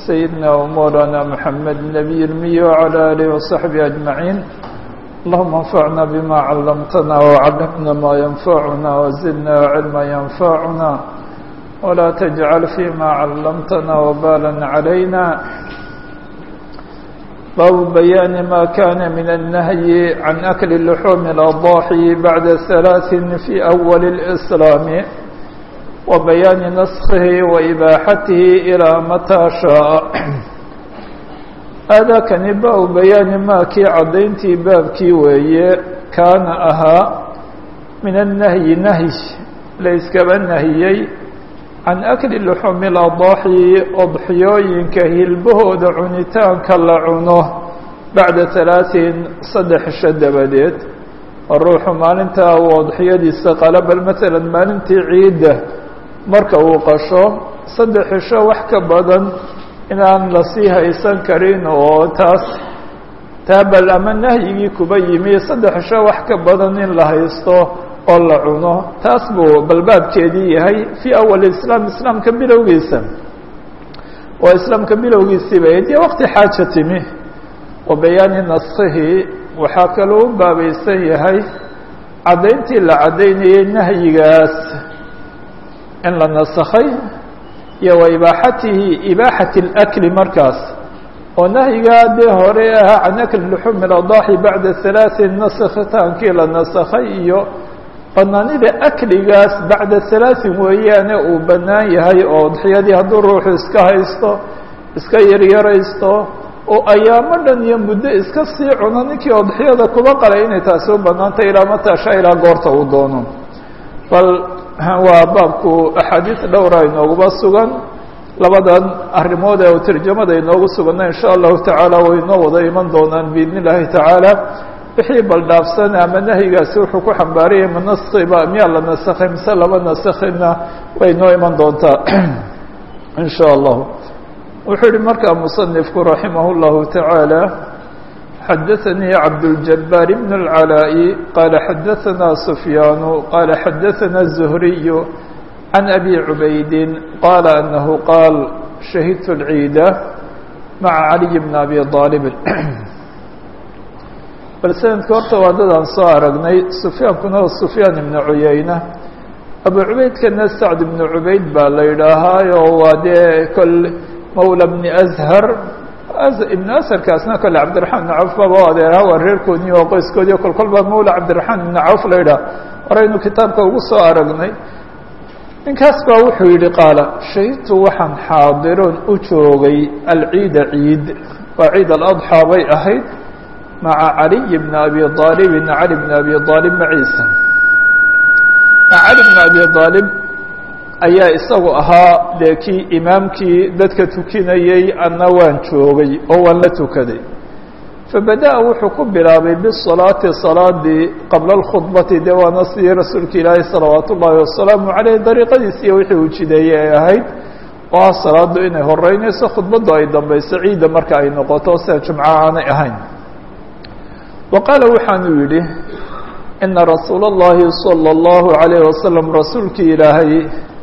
سيدنا ومولانا محمد النبي المي وعلى آله وصحبه أجمعين اللهم انفعنا بما علمتنا وعلمنا ما ينفعنا وزدنا علما ينفعنا ولا تجعل فيما علمتنا وبالا علينا باب بيان ما كان من النهي عن أكل اللحوم الأضاحي بعد ثلاث في أول الإسلام وبيان نسخه وإباحته إلى متى شاء هذا كان باب بيان ما كي عدينتي باب كي وي كان أها من النهي نهي ليس كما النهيي can akli luxuumi ladaaxi odxiyooyinka hilbahooda cunitaanka la cuno bacda halaaثin saddex isho dabadeed oo ruuxu maalintaa uu odxiyadiisa qalabal maalan maalintii ciidda marka uu qasho saddex isho wax ka badan inaan lasii haysan karin oo taas taabal ama nahyigii kuba yimi saddex isho wax ka badan in la haysto oo la cuno taas buu balbaabkeedii yahay fii awal islaam islaamka bilowgiisa oo islaamka bilowgiisiiba dee waqti xaaja timi wa bayaani naskihi waxaa kaloo u baabaysan yahay caddayntii la caddaynayay nahyigaas in la nasakhay iyo wa ibaaxatihi ibaaxati اlakli markaas oo nahyigaa dee hore ahaa can akli luxuumi ladaaxi bacda halaaثin naskitaankii la nasakhay iyo banaanida akligaas bacda halaaثin weeyaane uu bannaan yahay oo odxiyadii hadduu ruuxu iska haysto iska yaryaraysto oo ayaamo dhan iyo muddo iska sii cuno ninkii odxiyada kuba qalay inay taasi u bannaantay ilaa mataasha ilaa goorta uu doono bal waa baabku axaadiis dhowra inooguba sugan labadan arrimood ee tarjamada inoogu suganna in sha allahu tacaala way inoo wada iman doonaan biidn illaahi tacaala wixii baldhaafsan ama nahyigaasi wuxuu ku xambaarayay ma naskiba miyaa la nasakhay mise lama nasakhina way noo iman doontaa in sha allahu wuxuu yihi markaa musanifku raximah اllahu taعaalى xadaثanii cabdاljabbaar bn اlcalaaءi qaala xadaثana sufyaanu qaala xadaثana الzuhriy can abi cubaydi qaala anahu qaal shahidtu اlciida maca caliy bn abi aalib bal sanadka horta waa dadaan soo aragnay sufyaankuna waa sufyaan ibnu cuyayna abu cubaydkana sacd ibnu cubayd baa la yidhaahaayo waa dee kol mawla bni ashar ibnu asharkaasna kole cabdiraxmaan ibnu cawf baba adeeraha waa reerkoodii oo qoyskoodii kol kol baa mawla cabdiraxmaan ibnu cawf la yidhaha horaynu kitaabka ugu soo aragnay ninkaas baa wuxuu yihi qaala shahidtu waxaan xaadiroon u joogay alciida ciid waa ciid aladxaa bay ahayd maca caliy bn abi aalibin cali bn abi aalib maciisa cali bn abi aalib ayaa isagu ahaa dee kii imaamkii dadka tukinayey anna waan joogay oo waan la tukaday fabada-a wuxuu ku bilaabay bisalaati salaadii qabla اlkhudbati dee waana sidii rasuulka ilaahi salawaat ullaahi wasalaamu caleyh dariiqadiis iyo wixii uu jideeyey ay ahayd oo ah salaadu inay horeynayso khudbaddu ay dambayso ciidda marka ay noqoto sida jumco aanay ahayn wa qaala waxaanu yidhi ina rasuula اllahi salى اllahu عalayh wasalam rasuulkii ilaahay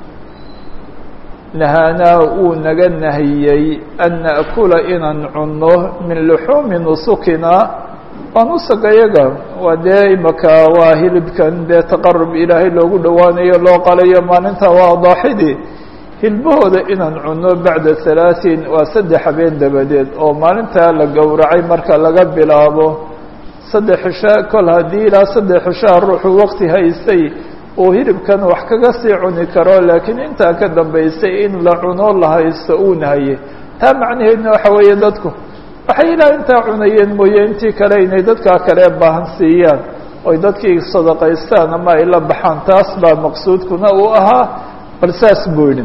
nahaanaa wuu naga nahiyey an naأkula inaan cunno min luxuumi nusukina waa nusuga yaga waa dee imaka waa hilibkan dee taqarub ilaahay loogu dhowaanayo loo qalayo maalinta waa daaxidii hilbahooda inaan cunno bacda halaaثin waa saddex habeen dabadeed oo maalintaa la gowracay marka laga bilaabo saddex cisho kol haddii ilaa saddex cishaa ruuxuu waqti haystay uu hilibkan wax kaga sii cuni karo laakiin intaa ka dambaysay in la cuno la haysto uu nahaye taa macnaheedna waxa weeye dadku waxay ilaa intaa cunayeen mooye intii kale inay dadkaa kale baahan siiyaan oy dadkii sadaqaystaan ama ay la baxaan taas baa maqsuudkuna uu ahaa bal saas buu yidhi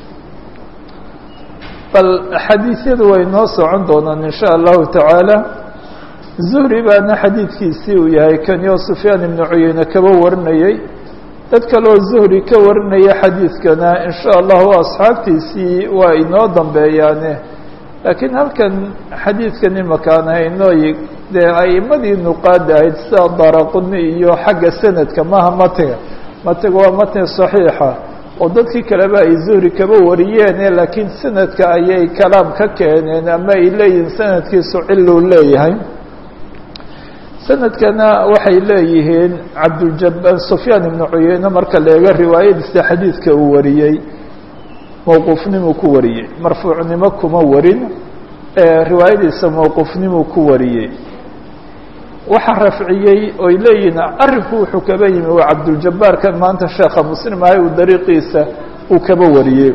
bal xadiisyadu way noo socon doonaan in sha allahu tacaala zuhri baana xadiidkiisii uu yahay kani oo sufyaan ibnu cuyeyne kaba warinayey dad kaleo zuhri ka warinaya xadiidkana in sha allahu asxaabtiisii waa inoo dambeeyaane laakiin halkan xadiidkan imakaan haynooyi dee a'imadii nuqaada ahayd sida daraquni iyo xagga sanadka maha matiga matiga waa matni saxiixa oo dadkii kaleba ay zuhri kaba wariyeene laakiin sanadka ayay kalaam ka keeneen ama ay leeyihiin sanadkiisu ciluu leeyahay sanadkana waxay leeyihiin cabduljabbaan sufyaan ibnu cuyeyne marka la eego riwaayadiisa xadiidka uu wariyey mowquufnimuu ku wariyey marfuucnimo kuma warin riwaayadiisa mowquufnimuu ku wariyey waxaa rafciyey oy leeyihiin arrinku wuxuu kaba yimi waa cabduljabaarkan maanta sheekha muslim ahay uu dariiqiisa uu kaba wariyey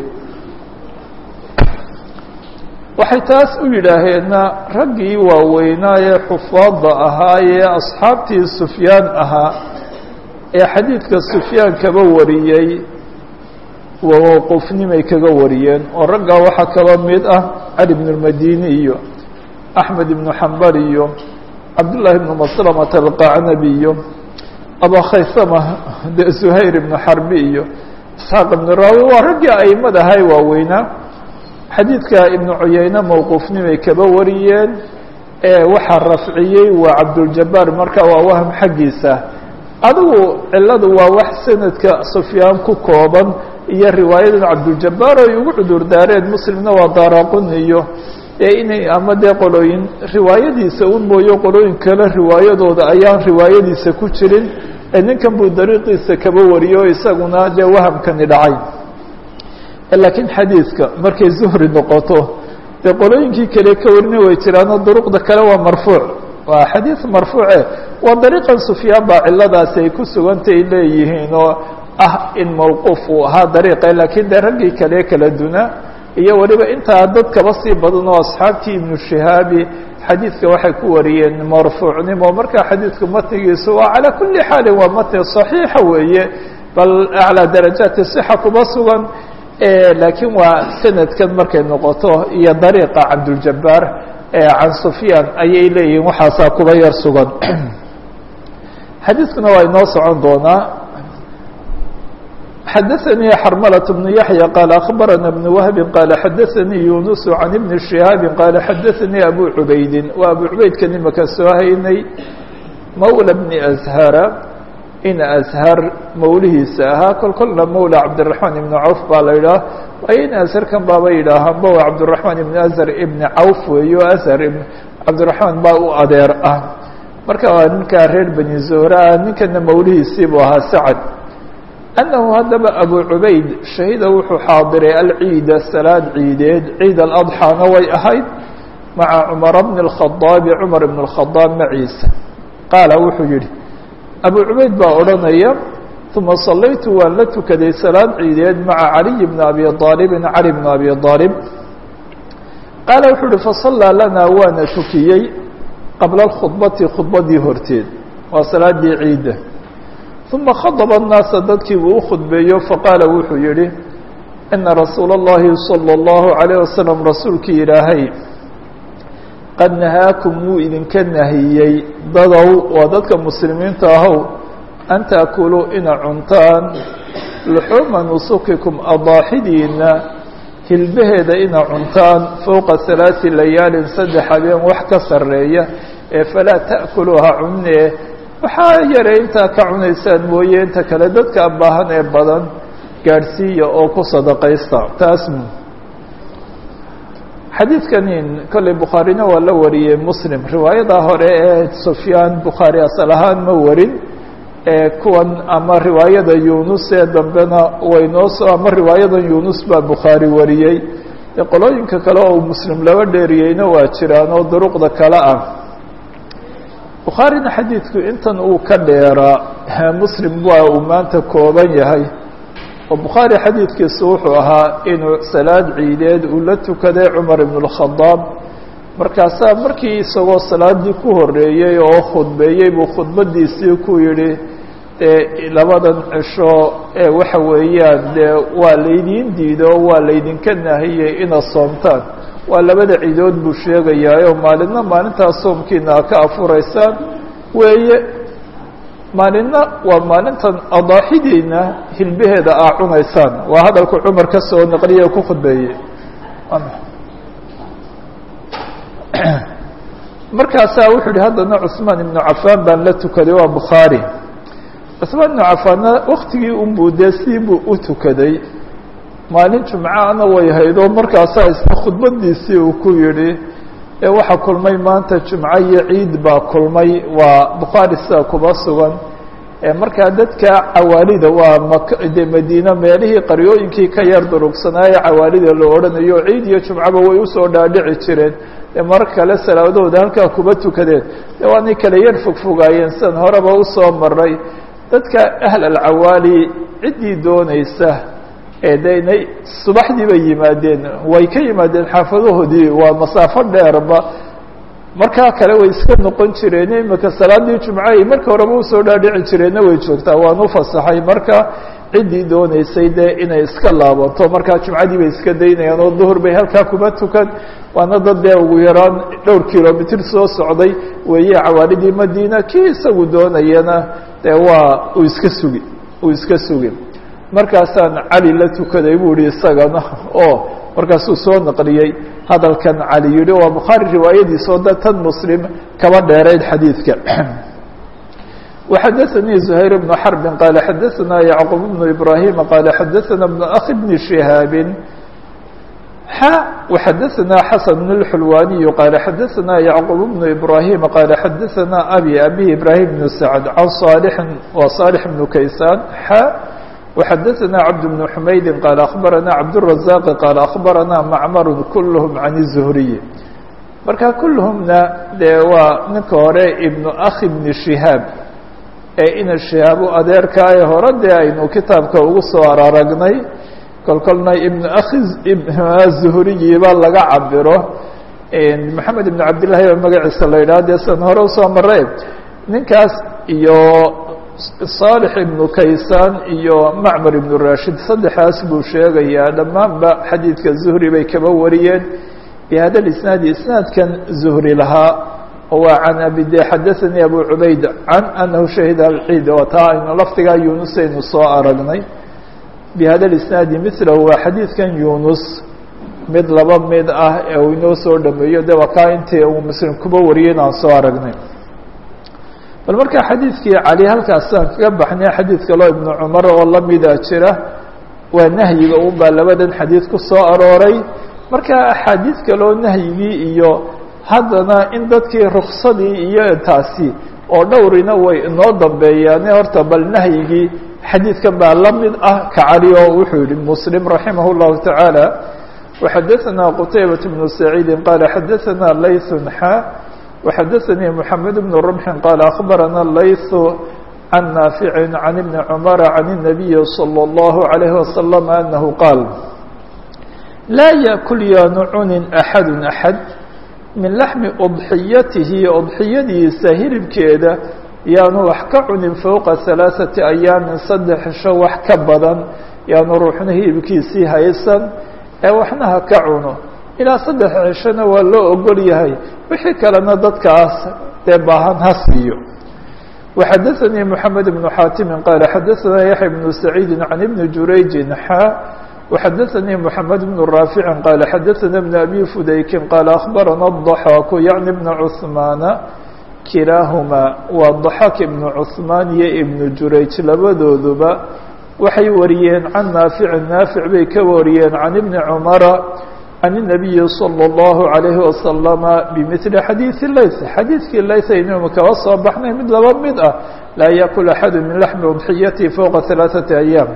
waxay taas u yidhaaheenna raggii waaweynaa ee xufaadda ahaa ee asxaabtii sufyaan ahaa ee xadiidka sufyaan kaba wariyey mowquufnimay kaga wariyeen oo raggaa waxaa kaba mid ah cali bnu lmadini iyo axmed ibnu xambal iyo cabdullaahi ibnu maslamata alqacnabi iyo aba khaysama de zuhayr ibnu xarbi iyo isxaaq ibnu raawi waa raggii aimad ahay waaweynaa xadiidka ibnu cuyeyne mowquufnimay kaba wariyeen waxaa rafciyey waa cabduljabaar marka waa wahm xaggiisa adigu ciladu waa wax sanadka sufyaan ku kooban iyo riwaayadan cabduljabaar ay ugu cudur daareen muslimna waa daaraquni iyo ee inay ama dee qolooyin riwaayadiisa un mooyo qolooyin kale riwaayadooda ayaan riwaayadiisa ku jirin ee ninkan buu dariiqiisa kaba wariyo isaguna dee wahamkani dhacay laakiin xadiidka markay zuhri noqoto dee qolooyinkii kale ka warina way jiraanoo duruqda kale waa marfuuc waa xadiid marfuuce waa dariiqan sufyaan baa ciladaasi ay ku sugantay leeyihiin oo ah in mawquuf uu ahaa dariiqa laakiin dee raggii kale kala duna iyo weliba intaa dad kaba sii badan oo asxaabtii ibnu shihaabi xadiidka waxay ku wariyeen marfuucnimo marka xadiidku matnigiisu waa calaa kuli xaalin waa matni صaxiixa weeye bal aclىa darajaati صixa kuma sugan laakiin waa sanadkan markay noqoto iyo dariiqa cabduljabaar can sufyaan ayay leeyihiin waxaasaa kuba yar sugan xadiidkuna waa inoo socon doonaa xadaثnي xrmلة بن yaحyى qال أخbarana بن وهب qال xadaثnii yuنس عan بن شهاaب qال xadaثnii أbو عubaydi waa abu cubaydkan imaka soo haynay mawlى بن أزhara in أزhar mawlihiisa ahaa kol kolna mawlى cabdالرaحman iبn cawf baa la idhaah waayo in أزharkan baaba yidhaahaanba waa cabdالرaحman iبn أزhar iبn cawf weeyo أزhar cabdالرaحman baa u adeer ah marka waa ninkaa reer beni zuhra ninkana mawlihiisii buu ahaa sacd أنه haddaba أbو عubayd شhahida wuxuu xaadiray alciida salaad ciideed ciid الأضحاna way ahayd maعa cمar بن الخaطاaب cmar بن الخaطاaب maciisa qaala wuxuu yihi أbو cubayd baa odhanaya ثuma صalaytu waan la tukaday salaad ciideed maعa عaliي بن أbي طاaلب عalي بن أbي طاaلب qaala wuxuu uhi faصalىa lana waana tukiyey qabla الkhudbati khudbadii horteed waa salaadii ciida ثuma khadba الnaasa dadkii buu u khudbeeyo faqaala wuxuu yihi ina rasuula الlahi salى الlahu عalيه wasalam rasuulkii ilaahay qad nahaakum wuu idinka nahiyey dadow waa dadka muslimiinta ahow an taakuluu ina cuntaan luxuuma nusukikum adaaxidiina hilbaheeda ina cuntaan fowqa ثalaaثi layaalin saddex habeen wax ka sareeya ee falaa ta'kuluuha cunee waxaa yaray intaa ka cunaysaan mooye inta kale dadka baahan ee badan gaadhsiiya oo ku sadaqaysta taas xadiidkanin kolley bukhaarina waa la wariyey muslim riwaayada hore ee sufyaan bukhaari asal ahaan ma warin ee kuwan ama riwaayada yunus ee dambena waynoo soo ama riwaayadan yunus baa bukhaari wariyey ee qolooyinka kale oo muslim laba dheeriyeyna waa jiraan oo duruqda kale ah bukhaarina xadiidku intan uu ka dheeraa muslim waa uu maanta kooban yahay oo bukhaari xadiidkiisu wuxuu ahaa inuu salaad ciideed uu la tukaday cumar ibn اlkhadaab markaasaa markii isagoo salaadii ku horeeyey oo khudbeeyey buu khudbadiisii ku yidhi dee labadan cisho ee waxa weeyaan dee waa laydiin diido waa laydinka nahiyey inaad soomtaan waa labada ciidood buu sheegayaa oo maalinna maalintaas soomkiina a ka afuraysaan weeye maalinna waa maalintan adaaxidiina hilbaheeda aa cunaysaan waa hadalku cumar ka soo naqliye ku khudbeeyey markaasaa wuxuu yihi haddana cusmaan ibnu cafaan baan la tukaday waa bukhaari cusmaan ibnu cafaanna waktigii unbuu dee sii buu u tukaday maalin jumcaana way haydoo markaasaa isna khudbadiisii uu ku yidhi ee waxaa kulmay maanta jumco iyo ciid baa kulmay waa bukhaari sida kuba sugan markaa dadka cawaalida waa mak de madiine meelihii qaryooyinkii ka yar durugsanaaye cawaalida la odhanayo ciid iyo jumcaba way usoo dhaadhici jireen de mar kale salaadahooda halkaa kuba tukadeen de waanay kala yar fogfogaayeen sidan horeba usoo maray dadka ahl alcawaali ciddii doonaysa ee de inay subaxdii bay yimaadeen way ka yimaadeen xaafadahoodii waa masaafo dheerba markaa kale way iska noqon jireen imika salaadii jumcahay marka horeba usoo dhaadhici jireenna way joogtaa waan u fasaxay marka ciddii dooneysay dee inay iska laabato markaa jumcadii bay iska daynayaan oo duhur bay halkaa kuma tukan waana dad dee ugu yaraan dhowr kilomitr soo socday weeye cawaalidii madiina kii isagu doonayana dee waa uu iska sugi uu iska sugi markaasaan cali la tukaday buu yihi isagana oo markaasuu soo naqliyey hadalkan cali yihi waa bukhaari riwaayadiisoo da tan muslim kaba dheerayd xadiidka وxadثnي زhayر بن xرب qال xadثna يعqوب بن إبراهيم qال xadثna بن أخi بن شهاaب ح وxadثna xسن بن الحلواني qال xadثna يعqوب بن إبراهيم qال xadثna أbي أbي إبراهيم بن سعد عن صالح وصالح بن كيسان ح وxadثna cبد بن حمaيد qال أخبرna cبدالرزاق qال أخبرna معmر كلهم عن الزهري marka كلهمna de waa ninka hore iبن أخi بن شهاaب ee ina shihaabu adeerkaaye hore dee aynu kitaabka ugu soo araragnay kolkolna ibnu akhi zuhuriyiba laga cabiro maxamed ibn cabdillahi baa magaciisa la yidhaha dee sidan hore usoo mare ninkaas iyo saalix ibnu kaysaan iyo macmar ibnu rashid saddexaas buu sheegayaa dhammaanba xadiidka zuhri bay kaba wariyeen bihada isnaadi isnaadkan zuhri lahaa waa can abide xadaثanii abu cubayd can anahu shahida alciid oo taa aynu lafdigaa yunus aynu soo aragnay bihada isnaadi milahu waa xadiidkan yunus mid laba mid ah ee uu inoo soo dhameeyo de waa kaa intii uu muslim kuba wariyay in aan soo aragnay bal marka xadiidkii cali halkaasaan kaga baxnay xadiid kaloo ibnu cumar oo lamida jira waa nahyiga un baa labadan xadiid ku soo arooray marka axaadiid kaloo nahyigii iyo haddana in dadkii ruksadii iyo taasi oo dhowrina way inoo dambeeyaane horta bal nahyigii xadiidkan baa la mid ah ka cali oo wuxuu yihi muslim raximah اllahu taعaalى وxadaثna qtaybaة بن سacيidi qala xadaثna layث xa وxadaثanii mحamed بن رمxi qala أخbarana layث can naafici can ibni cmara can النabiyi slى الlahu عalيه وasلم anahu qaal laa yakul yaanu cunin axad axad min laxmi udxiyatihi udxiyadiisa hilibkeeda yaanu wax ka cunin fowqa halaaثati ayaamin saddex cisho wax ka badan yaanu ruuxna hilibkiisii haysan ee waxna ha ka cuno ilaa saddex cishona waa loo ogol yahay wixii kalena dadkaas dee baahan ha siiyo وxadaثnii mحamed بن xaatimi qaala xadaثna yaحya بن سacيidi can ibni jurayji xa وxadaثnii mحamed بن raafici qaala xadaثna بn abi fudaykin qaala أخbarana الضaxaaku yaعni بna cثmaana kilaahumaa waa ضaxaak ibnu cثmaan iyo ibnu jurayj labadooduba waxay wariyeen can naafici naafic bay ka wariyeen can ibni cumara can الnabiyi slى الlahu عalayhi wasalama bimili xadiiثi layth xadiidkii layth aynu kaba soo baxnay mid laba mid ah laa yakul axadu min laxmi udxiyati fowqa ثalaaثati ayaam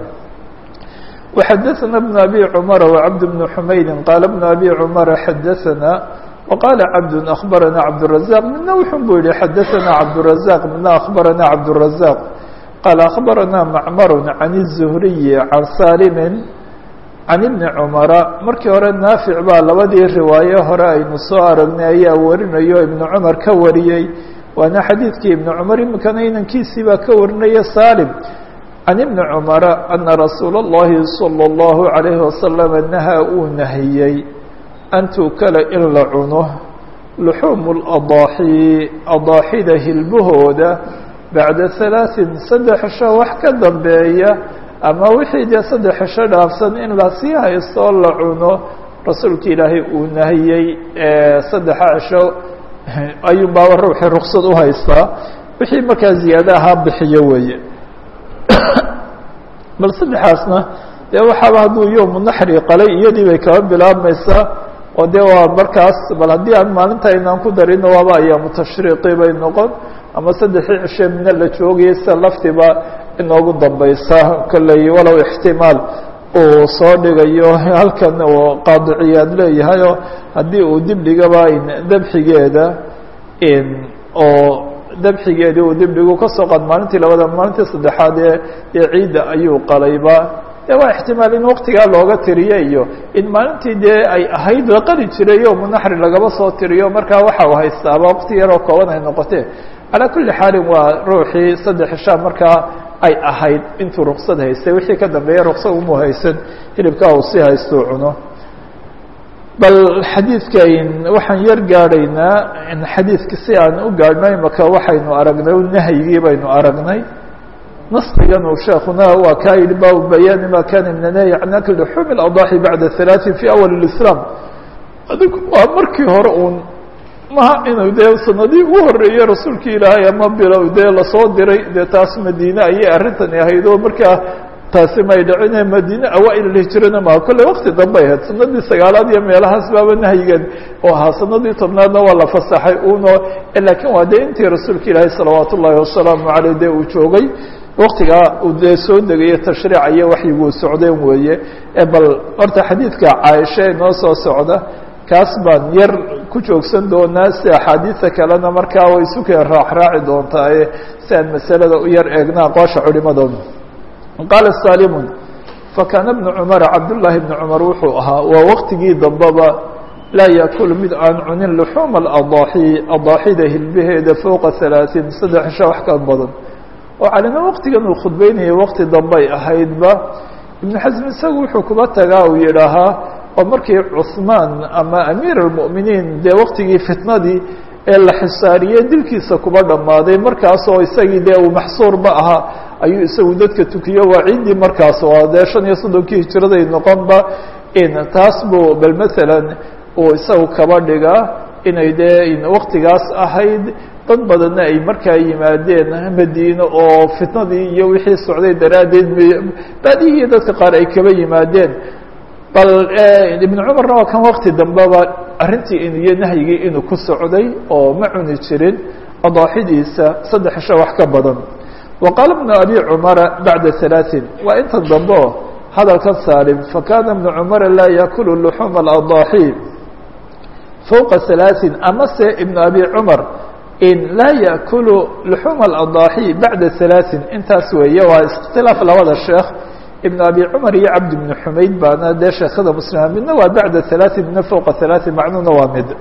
وxadaثna بn abi cmara وcabd bn xumaydi qaala bn abi cmara xadaثna وqaala cabd أخbarana cabdالرaزaq midna wuxun buu yihi xadaثna cabdالرaزaq midna أخbarana cabdالرaزaq qaala أخbarana macmar can الزhriyi can salimi can ibni cumara markii hore naafic baa labadii riwaayo hore aynu soo aragnay ayaa warinayo ibnu cumar ka wariyey waana xadiidkii ibni cumar iminkana inankiisii baa ka warinaya salim can ibni cumara ana rasuula اllahi salى اllahu عalayhi wasalama nahaa uu nahiyey an tuukala in la cuno luxuumu اladaaxi adaaxida hilbahooda bacda halaaثin saddex cisho wax ka dambeeya ama wixii dee saddex cisho dhaafsan in lasii haysto la cuno rasuulka ilaahay uu nahiyey saddexa cisho ayuun baaba ruuxii ruksad u haystaa wixii markaa ziyaada ahaa bixiyo weeye bal saddexaasna dee waxaaba hadduu yowmu naxri qalay iyadii bay kaba bilaabmaysaa oo dee waa markaas bal haddii aan maalinta aynaan ku darino waaba ayaamu tashriiqi bay noqon ama saddexii cishe mina la joogayay sida laftiba inoogu dambaysa kolley walow ixtimaal uu soo dhigayo halkan uu qaadiciyaad leeyahayoo haddii uu dib dhigaba dabxigeeda oo dabxigeedii uu dib dhigu kasoo qaad maalintii labada maalintii saddexaad ee ee ciidda ayuu qalayba de waa ixtimaal in waktigaa looga tiriyo iyo in maalintii dee ay ahayd la qali jiray yowmu naxri lagaba soo tiriyo markaa waxa uu haystaaba wakti yaroo kooban ay noqotee calaa kulli xaalin waa ruuxii saddex ishaa markaa ay ahayd intuu ruksad haystay wixii ka dambeeya ruksad umu haysan hilibkaa uu si haystuu cuno bal xadiidka waxaan yar gaadhaynaa xadiidka si aan u gaadhno imaka waxaynu aragnay nahyigii baynu aragnay nastigan uu sheekuna waa kaa yihi baabu bayaani ma kana min anahyi can akli luxuumi اladaaxi bacda halaaثin fi awal اlislaam adigu waa markii hore uun maha inuu dee sanadii ugu horeeyey rasuulkii ilaahay ama bilow dee lasoo diray dee taas madiine ayay arrintani ahayd oo markaa taasi may dhicine madiine awaa-il hijrana maha kolley wakti dambay ahayd sanadii sagaalaad iyo meelahaas baaba nahyigan oo ahaa sanadii tobnaadna waa la fasaxay uno laakiin waa dee intii rasuulka ilaahay salawaat ullaahi wasalaamu caleyh dee uu joogay waktigaa uu dee soo degayo tashriica iyo waxyiguu socdeen weeye bal horta xadiidka caaisha ee noo soo socda kaas baan yar ku joogsan doonaa si axaadiida kalena markaa way isukeen raaxraaci doontaa si aan masalada u yar eegna aqoosha culimadooda qaala salimun fakaana bnu cumara cabdullaahi bni cumar wuxuu ahaa waa waktigii dambeba laa yaakulu mid aan cunin luxuuma aladaaxi adaaxida hilbaheeda fowqa halaaثiin saddex isha wax ka badan oo calina waktigan uu khudbeynayay wakti dambay ahaydba ibnu xasm isagu wuxuu kuba tagaa uu yidhaahaa oo markii cuثmaan ama amiir اlmؤminiin dee waktigii fitnadii ee la xisaariyey dilkiisa kuba dhammaaday markaasoo isagii dee uu maxsuurba ahaa ayuu isagu dadka tukiyo waa ciiddii markaas oo dee shan iyo soddonkii hijiraday noqonba in taas buu bal maalan uu isagu kaba dhigaa inay dee waktigaas ahayd dad badanna ay markaa yimaadeen madiine oo fitnadii iyo wixii socday daraaddeed baadihii dadka qaar ay kaba yimaadeen bal ibnu cumarna waa kan wakti dambeba arrintii iyo nahyigii inuu ku socday oo ma cuni jirin adaaxidiisa saddex isha wax ka badan wa qaala bnu abi cumara bacda halaaثin waa intan dambe o hadalkan saalim fakana bnu cumara laa yaakulu luxuuma aladaaxi fowqa halaaثin amase ibnu abi cumar in laa yaakulu luxuuma aladaaxi bacda halaaثin intaas weeye waa ikhtilaaf labada sheekh ibn abi cumar iyo cabdi bni xumayd baana dee sheekhada muslima midna waa bacda halaaثin midna fowqa halaaثin macnuhuna waa mid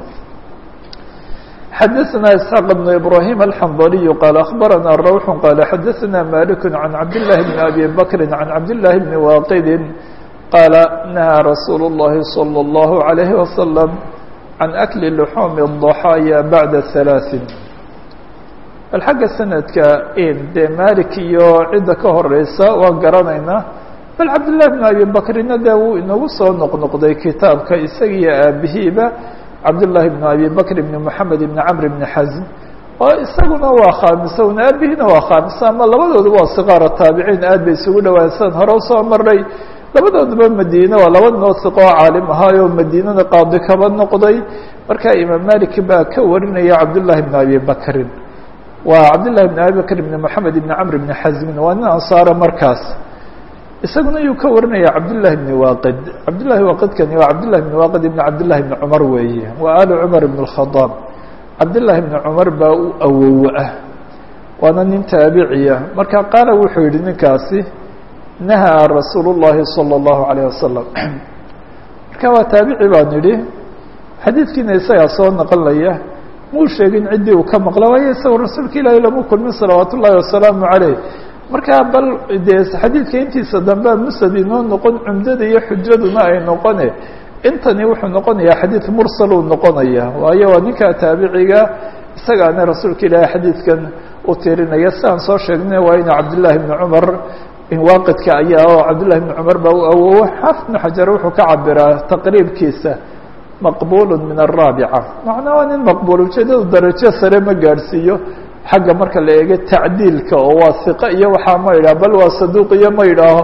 xadaثna isxaaq bn ibrahim alxandaliyu qaal akhbarana rawx qaala xadaثna malik can cabdillahi bni abi bakri can cabdillahi bni waaqidi qaala nahaa rasuulu اllahi salى اllahu عalayhi wasalam can akli luxuumi الضaxaaya bacda halaaثin bal xagga sanadka dee malik iyo cidda ka horeysa waan garanaynaa bal cabdillahi bn abi bakrina dee wuu inagu soo noqnoqday kitaabka isagiiyo aabihiiba cabdullaahi bn abi bakr bni moxamed ibni camr bni xasm oo isaguna waa khaamisa un aabihina waa khaamisa ama labadooduba waa siqaara taabiciin aad bay isugu dhawaan san hore usoo maray labadooduba madiine waa laba noo siqo oo caalim ahaayoo madiinada qaadi kaba noqday markaa imaam malik baa ka warinaya cabdullaahi bn abi bakrin waa cabdillahi bn abi bakr bni moxamed ibni camr bni xasmin waa nin ansaara markaas isaguna yuu ka warinaya cabdullahi bni waaqid cabdullahi waaqidkani waa cabdullahi bni waaqid ibni cabdillahi bni cumar weeye waa alu cumar ibn اlkhadaab cabdullahi bni cumar baa u awow ah waana nin taabiciya marka qaala wuxuu yihi ninkaasi nahaa rasuulu llahi salى اllahu alayh wasalam marka waa taabici baan idhi xadiidkiina isagaa soo naqonlaya muu sheegin ciddii uu ka maqla waayo isagoo rasuulka ilaahi lama kulmin salawaat ullahi wasalaamu caleyh markaa bal dee xadiidka intiisa dambe musad inoo noqon cumdada iyo xujaduna ay noqone intani wuxuu noqonayaa xadiid mursal uu noqonaya waayo waa ninkaa taabiciga isagaana rasuulka ilaahi xadiidkan u tirinaya sidaan soo sheegnay waa ina cabdillaahi bni cumar waaqidka ayaa oo cabdillahi bni cumar baa u awowo xaafid bnu xajar wuxuu ka cabiraa taqriibkiisa maqbul min araabica macnaa waa nin maqbul ujeedadu darajo sare ma gaadhsiiyo xagga marka la eego tacdiilka oo waa hiqo iyo waxaa ma idhaho bal waa saduuq iyo ma idhaaho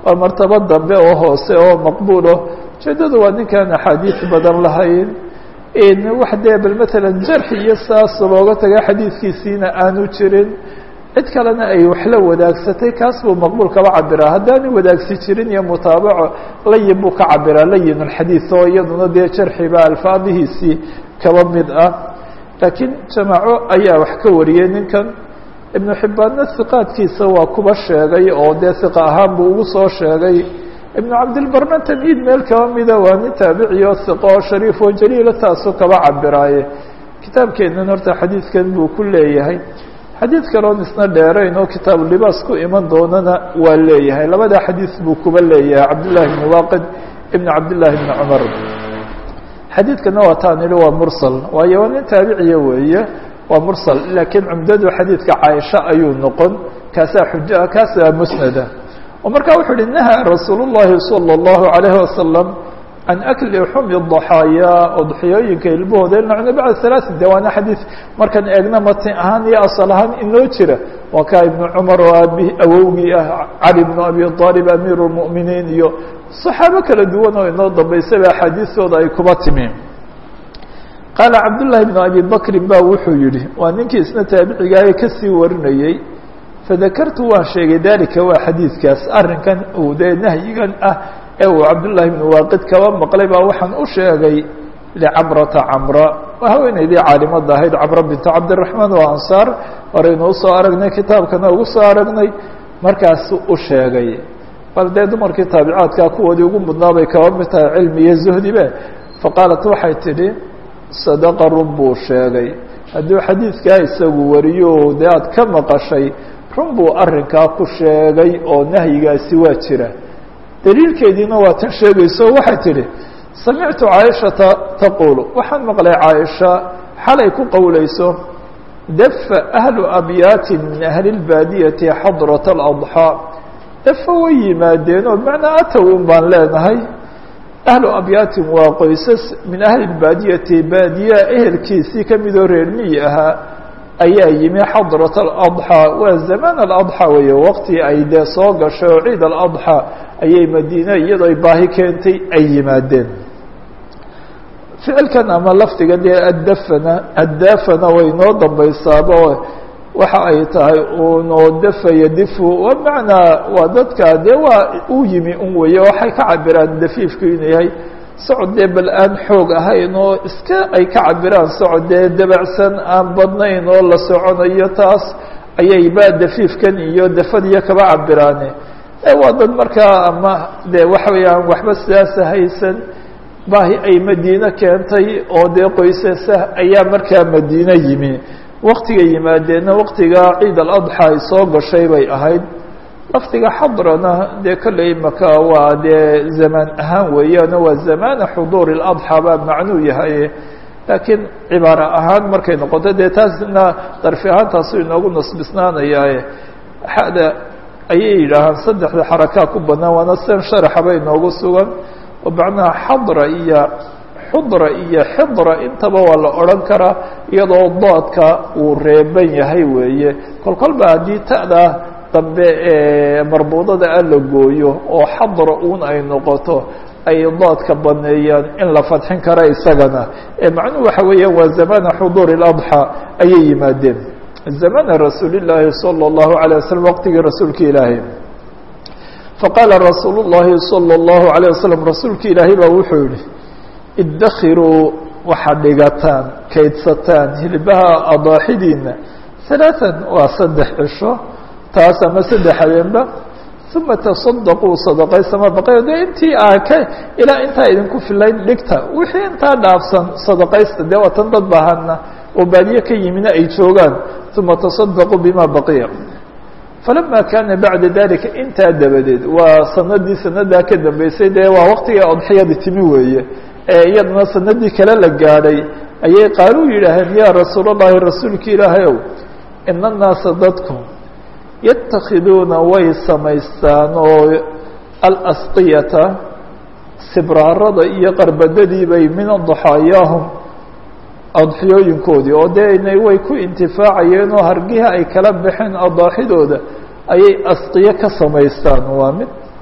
waa martabo dambe oo hoose oo maqbuulo ujeedadu waa ninkaan axaadiis badan lahayn wax dee bal matalan jarxi iyo saas looga taga xadiidkiisiina aanu jirin cid kalena ay waxla wadaagsatay kaas buu maqbuul kaba cabiraa haddaanu wadaagsi jirin iyo mutaabaco layin buu ka cabiraa layin alxadiid oo iyaduna dee jarxiba alfaadihiisii kaba mid ah laakiin jamaaco ayaa wax ka wariyey ninkan ibnu xibbaanna hiqaadkiisa waa kuba sheegay oo dee hiqa ahaan buu ugu soo sheegay ibnu cabdilbarna tamhiid meel kaba mida waa nin taabiciyo hiqo oo shariif oo jaliila taasuu kaba cabiraaye kitaabkeennan horta xadiidkan buu ku leeyahay xadiid kaloon isna dheerayn oo kitaabu libaas ku iman doonana waa leeyahay labada xadiis buu kuba leeyahay cabdullahi bni waaqid ibn cabdillahi bni cumar xadiidkana waa taan idhi waa mursal waayo waa nin taabiciya weeye waa mursal laakiin cumdadu xadiidka caaisha ayuu noqon kaasaa xuja kaasaa musnada oo markaa wuxuu uhi nahaa rasuul llahi salى اllahu alayhi wasalam can akli xumi daxaayaa oo daxiyooyinka ilmahooda nacno bacda halaati de waana xadiid markaan eegna matin ahaan iyo asal ahaan inoo jira waa kaa ibnu cumar oo aabi awowgii ah cali bnu abi aalib amiir اlmu'miniin iyo saxaabo kala duwan oo inoo dambaysaba axaadiistooda ay kuba timi qaala cabdullaahi bnu abi bakrin ba wuxuu yihi waa ninkii isna taabicigaaye kasii warinayey fadakartu waan sheegay dalika waa xadiidkaas arrinkan uu dee nahyigan ah ee uu cabdullaahi bnu waaqid kaba maqlay baa waxaan u sheegay licamrata camra waa haweeneydii caalimada ahayd camra bintu cabdiraxmaan oo ansaar horeynu usoo aragnay kitaabkana ugu soo aragnay markaasu u sheegay bal dee dumarkii taabicaadkaa kuwoodii ugu mudnaa bay kaba mid tahay cilmi iyo zuhdibe faqaalat waxay tidhi sadaqa run buu sheegay hadduu xadiidkaa isagu wariyo dee aad ka maqashay run buu arrinkaa ku sheegay oo nahyigaasi waa jira daliilkeediina waa tan sheegayso waxay tidhi samictu caaishata taquulu waxaan maqlay caaisha xalay ku qowlayso dafa ahlu abyaatin min ahli اlbaadiyati xadrata aladxaa dafa way yimaadeen oo bimacnaa atow un baan leenahay ahlu abyaatin waa qoysas min ahli اlbaadiyati baadiya ehelkiisii ka midoo reer miyi ahaa ayaa yimi xadrat aladxaa waa zamaan aladxaa weeye waqti ay dee soo gashay oo ciid aladxaa ayay madiine iyadoo ay baahi keentay ay yimaadeen ficilkan ama lafdiga dee addafana addaafana way noo dambaysaaba waxa ay tahay unoo dafaya difu wa macnaa waa dadka dee waa u yimi un weeye waxay ka cabiraan dafiifku inuu yahay socod dee bal aan xoog ahayn oo iska ay ka cabiraan socod dee dabacsan aan badnayn oo la soconayo taas ayay ba dafiifkan iyo dafadiyo kaba cabiraane waa dad markaa ama de waxa weeyaan waxba sidaasa haysan baahi ay madiine keentay oo dee qoysasa ayaa markaa madiine yimi waktiga yimaadeenna waktiga ciid aladxa ay soo gashay bay ahayd lafdiga xadrana dee kolley maka waa dee zamaan ahaan weeyaano waa zamaana xuduuri اladxaa baa macnuu yahay laakiin cibaaro ahaan markay noqoto dee taasna darfi ahaan taasu inoogu nasbisnaanayaaye xada ayay yidhaahaan saddexda xarakaa ku banaan waana sen sharaxaba inoogu sugan oo macnaha xadra iyo xudra iyo xidra intaba waa la odhan karaa iyadoo doodka uu reeban yahay weeye kol kolba haddii ta'da dambe ee marbuudada a la gooyo oo xadra uun ay noqoto ay doodka baneeyaan in la fadxin kara isagana macnuhu waxa weeya waa zamana xuduuri اladxى ayay yimaadeen zamana rasuuli llaahi salى اllahu عalيه waslm waqtigii rasuulka ilaahay faqaala rasuul الlahi salى اllahu عalيه waslm rasuulka ilaahay baa wuxuu yihi idakiruu waxaad dhigataan kaydsataan hilbaha adaaxidiina ثaلaaثa waa saddex cisho taas ama saddex habeenba uma taصadaquu sadaqaysama baqayo dee intii aa ka ilaa intaa idinku filayn dhigta wixii intaa dhaafsan sadaqaysta dee waa tan dad bahana oo baadiye ka yimina ay joogaan uma taصadaquu bima baqiya falama kaana bacda dalika intaa dabadeed waa sanadii sanadaa ka dambeysay dee waa waqtigai odxiyada timi weeye ee iyadana sanadii kale la gaadhay ayay qaaluu yidhaaheen yaa rasuul اllahi rasuulki ilaahay ow ina الnaasa dadku yatakhiduuna way samaystaan oo alasqiyata sibraarada iyo qarbadadii bay min daxaayaahum adxiyooyinkoodii oo dee inay way ku intifaacayeen oo hargiha ay kala baxeen adaaxidooda ayay asqiyo ka samaystaan waa mid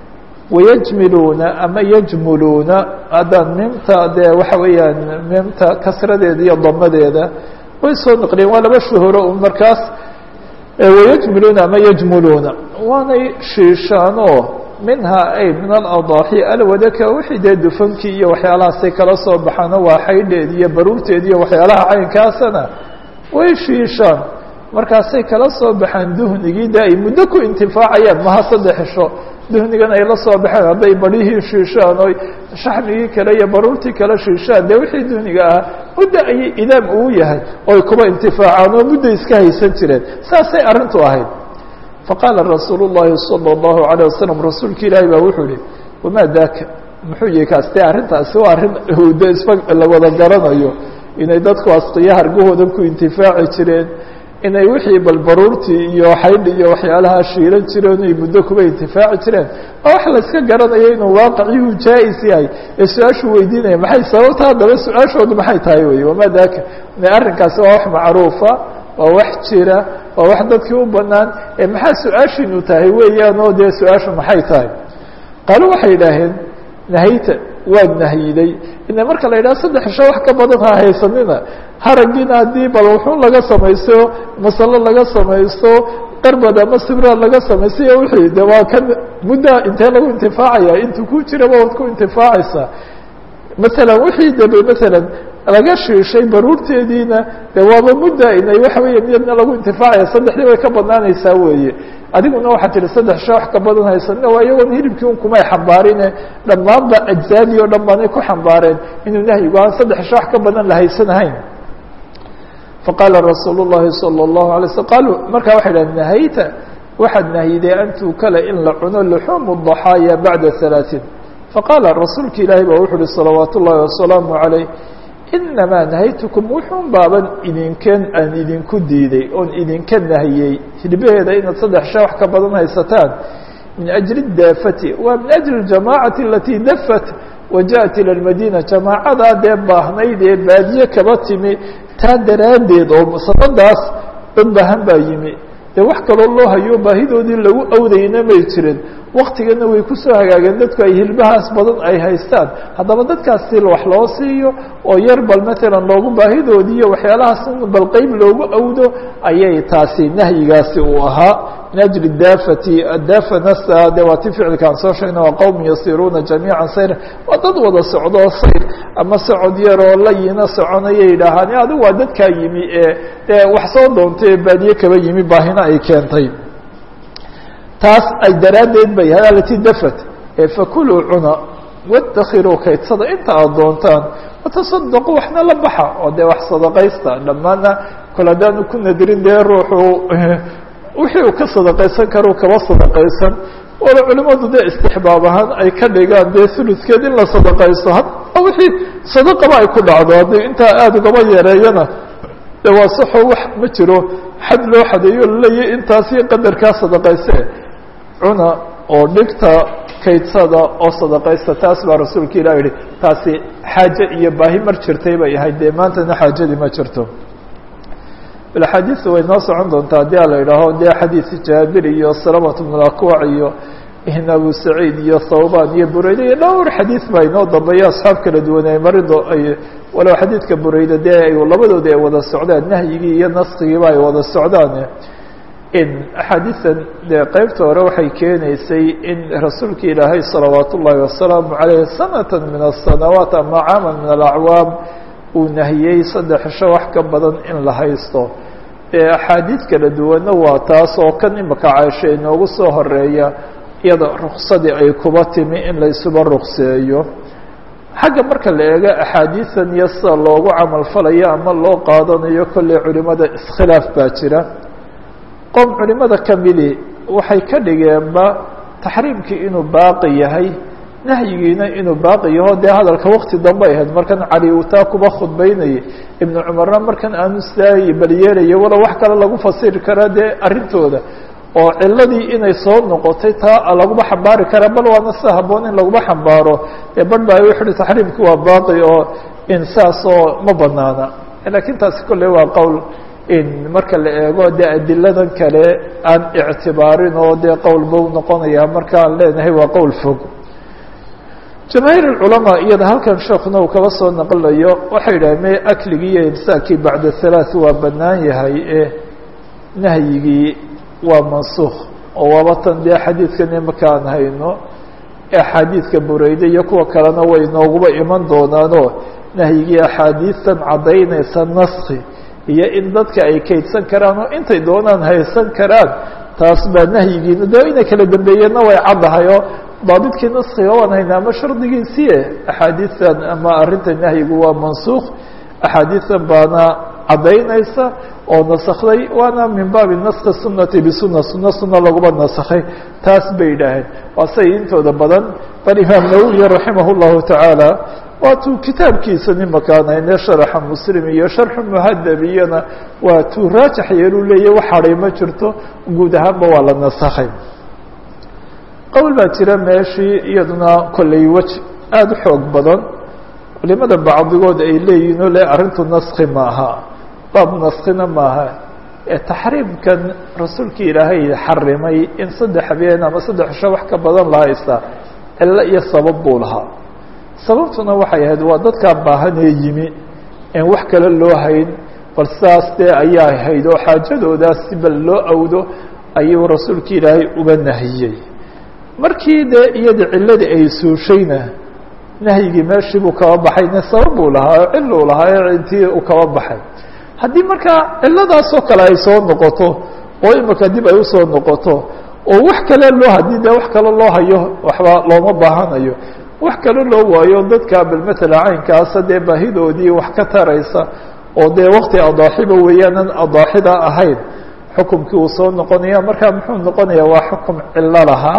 wayajmiluuna ama yajmuluuna haddaan mimta dee waxa weeyaan mimta kasradeeda iyo damadeeda way soo naqliyeen waa laba shuhuro un markaas wayajmiluuna ama yajmuluuna waanay shiishaanoo minhaa ay min aladaaxi alwadaka wixii dee dufankii iyo waxyaalahaasay kala soo baxaano waa xaydheed iyo baruurteed iyo waxyaalaha caynkaasana way shiishaan markaasay kala soo baxaan duhnigii de ay muddo ku intifaacayaan maha saddex xisho duhnigan ay la soo baxeen hadday barihii shiishaan oy shaxmigii kale iyo baruurtii kale shiishaan dee wixii duhniga ahaa muddo ayay idaam uu yahay oo ay kuba intifaacaan oo muddo iska haysan jireen saasay arrintu ahayd faqaala rasuulu llahi salى اllahu عalيه wasalam rasuulka ilaahi baa wuxuu ihi wamaa daaka muxuu yihi kaas dee arrintaasi waa arrin de isba la wada garanayo inay dadku asqiya hargahoodan ku intifaaci jireen inay wixii balbaruurtii iyo xaydhi iyo waxyaalaha shiilan jireen ay muddo kuba intifaaci jireen oo wax layska garanayo inuu waaqiciyuu jaa-is yahay ee su-aashuu weydiinaya maxay sababta haddaba su-aashoodu maxay tahay wey wamaa daaka arrinkaasi waa wax macruufa waa wax jira waa wax dadkii u banaan ee maxaa su-aashiinu tahay weeyaan oo dee su-aashu maxay tahay qaalo waxay yidhaaheen nahayta waad nahyiday ina marka la yidhaha saddex isho wax ka badan ha haysanina haragiina haddii bal wuxuu laga samaysto masalo laga samaysto qarbad ama sibraad laga samaystay iyo wixii de waa kan muddaa intee lagu intifaacaya intuu ku jiraba waad ku intifaacaysaa masalan wixii debe masalan laga shiishay baruurteediina de waaba mudda inay waxa weeye miyadna lagu intifaacaya saddexdii way ka badnaanaysaa weeye adiguna waxaa tihi saddex sha wax ka badan haysanina waa iyagoon hilibkii un kumay xambaarine dhammaanba ajzaadii o dhan baanay ku xambaareen inuu nahyigu aan saddex sha wax ka badan la haysanahayn faqaala rasuul الlahi salى الlahu alay slm qaaluu markaa waxay dhahen nahayta waxaad nahyiday an tuukala in la cuno luxuumu الضaxaaya bacda halaaثiin faqaala rasuulka ilaahi ba wuxu uhi salawaat ullahi wasalaamu عalayh inamaa nahaytukum wuxuun baaban idinken aan idinku diiday oon idinka nahiyey hilbaheeda inaad saddex sha wax ka badan haysataan min ajli daafati waa min ajli اjamaacati alatii dafat wajaءat ilى اmadina jamaacadaa dee baahnayd ee baadiye kaba timi taa daraaddeed oo sanadaas dad baahan baa yimi dee wax kaloo loo hayo baahidoodii lagu awdayna may jirin waktigana way kusoo hagaageen dadku ay hilbahaas badan ay haystaan haddaba dadkaas si wax loo siiyo oo yar bal matalan loogu baahidoodii iyo waxyaalahaas bal qeyb loogu awdo ayay taasi nahyigaasi uu ahaa min ajli daafati adaafa nasa de waa ti ficilkaan soo sheegna waa qowm yasiruuna jamiica sayra waa dad wada socdoo sayr ama socod yaroo layina soconayay yidhaahaan adigu waa dadkaa yimi ee dee wax soo doontay ee baadiye kaba yimi baahina ay keentay taas ay daraaddeed bay yahay alati dafat fakuluu cuna wadakiruu kaydsada inta aad doontaan watasadaquu waxna la baxa oo dee wax sadaqaysta dhammaana kol haddaanu ku nadirin dee ruuxu wixii uu ka sadaqaysan karuu kaba sadaqaysan wala culimadu dee istixbaab ahaan ay ka dhigaan dee huludkeed in la sadaqaysto hadda wixii sadaqaba ay ku dhacdo haddii intaa aada ugaba yareeyana de waa saxo wax ma jiro xad loo xadeeyo laleeyahy intaasi qadarkaa sadaqayse cuna oo dhigta kaydsada oo sadaqaysta taas baa rasuulka ilah yihi taasi xaaje iyo baahi mar jirtay bay ahayd dee maantana xaajadii ma jirto bal axaadiista way noo socon doontaa haddii a la idhaaho dee xadiis jaabir iyo salamat bn akwac iyo ihn abu saciid iyo thawban iyo bureyde iyo dhowr xadiis baa inoo dambeeya asxaab kala duwan ay marido ay walow xadiidka bureyde dee ay labadoodi ay wada socdaan nahyigii iyo naskigiiba ay wada socdaan in axaadiisan dee qeybta hore waxay keenaysay in rasuulka ilaahay salawaat ullaahi wasalaamu caleyh sanata min asanawaat ama caaman min alacwaam uu nahiyey saddex isho wax ka badan in la haysto dee axaadiid kala duwanna waa taas oo kan imaka caasha inoogu soo horeeya iyada ruksadii ay kuba timi in la isuba rukseeyo xagga marka la eego axaadiisan iyo sida loogu camal falayo ama loo qaadanayo kolley culimada iskhilaaf baa jira qom culimada kamidi waxay ka dhigeenba taxriimkii inuu baaqi yahay nahyigiina inuu baaqi yaho dee hadalka wakti dambe ahayd markan cali uu taa kuba khudbeynayay ibnu cumarna markan aanu sidaay balyeelayo walow wax kale lagu fasiri karaa dee arrintooda oo ciladii inay soo noqotay taa laguma xambaari karaa bal waana sida haboon in laguma xambaaro ee barh ba wuxu uhi taxriimki waa baaqi oo in saasoo ma banaana lakiin taasi kolley waa qowl in marka la eego dee adiladan kale aan ictibaarin oo dee qowl bau noqonaya marka aan leenahay waa qowl fog jamaahiir اculamaa iyada halkan sheekuna uu kaba soo naqlayo waxay yidhaha me akligii iyo imsaakii bacda halaaث waa banaan yahay e nahyigii waa mansuukh oo waaba tan dee xadiidkan imaka aan hayno axaadiidka bureyde iyo kuwa kalena way nooguba iman doonaanoo nahyigii axaadiistan caddaynaysa naski iyo in dadka ay kaydsan karaan oo intay doonaan haysan karaan taas baa nahyigiina de inay kala dambeeyeenna way caddahay oo daabidkii naskiga waan haynaa ama shardigiisiie axaadiistan ama arrinta nahyigu waa mansuukh axaadiistan baana caddaynaysa oo nasakday waana min baabi naski sunati bisuna suna suna laguba nasakhay taas bay yidhaaheen waa say intooda badan bal imaam nawowi raximah اllahu tacaala waatuu kitaabkiisa nimakaan hayne sharaxa muslim iyo sharxu muhadab iyona waa tuu raajax yeelu leeya wax hadhay ma jirto guud ahaanba waa la nasakhay qowl baa jira meeshii iyaduna kolley wej aada u xoog badan culimada bacdigood ay leeyihin o le arrintu naski maaha baab naskina maaha ee taxriimkan rasuulkii ilaahay xarimay in saddex habeen ama saddex cisho wax ka badan la haysta cilo iyo sabab buu lahaa sababtuna waxay ahayd waa dadkaa baahanee yimi en wax kale loo hayn bal sidaas dee ayaa hayd oo xaajadoodaas si bal loo awdo ayuu rasuulkii ilaahay uga nahiyey markii dee iyada ciladii ay suushayna nahyigii meeshii buu kaba baxay ne sabab buu lahaa oo cil uu lahaa ee intii uu kaba baxay haddii markaa ciladaasoo kale ay soo noqoto oo imika dib ay usoo noqoto oo wax kale loo haddii dee wax kale loo hayo waxba looma baahanayo wax kale loo waayo dadka bal matala caynkaasa dee baahidoodii wax ka taraysa oo dee wakti adaaxiba weeyaanan adaaxida ahayn xukumkii uu soo noqonaya markaa muxuu noqonaya waa xukum cilo lahaa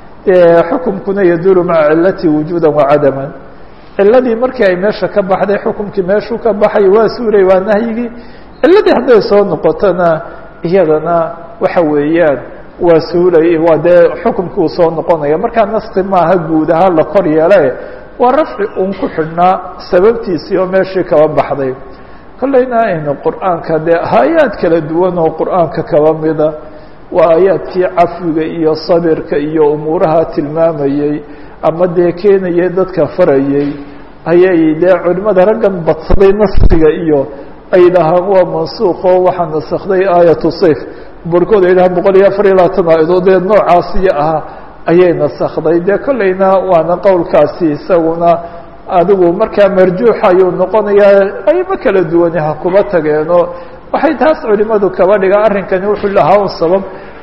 xukumkuna yaduru maca cilati wujuuda wacadaman ciladii markii ay meesha ka baxday xukumkii meeshuu ka baxay waa suuray waa nahyigii ciladii hadday soo noqotona iyadana waxa weeyaan waa suulay waa dee xukumkii uu soo noqonaya markaa naski maaha guud ahaan la kor yeele waa rafci uun ku xidhnaa sababtiisii oo meeshii kaba baxday kolleyna aynu qur'aanka dee aayaad kala duwan oo qur'aanka kaba mida waa aayaadkii cafwiga iyo sabirka iyo umuuraha tilmaamayey ama dee keenayay dadka farayey ayay dee culimada raggan badsaday naskiga iyo ay dhahaan waa mansuuq oo waxaa nasakday aayatu sayf barkood ay dhahaan boqol iyo afar iyo labaatan aayadoodee noocaasiyo ah ayay nasakday dee kolleyna waana qowlkaasi isaguna adigu markaa marjuuxa ayuu noqonayaa ayma kala duwani ha kuba tageenoo waxay taas culimadu kaba dhigaan arrinkani wuxuu lahaa un sabab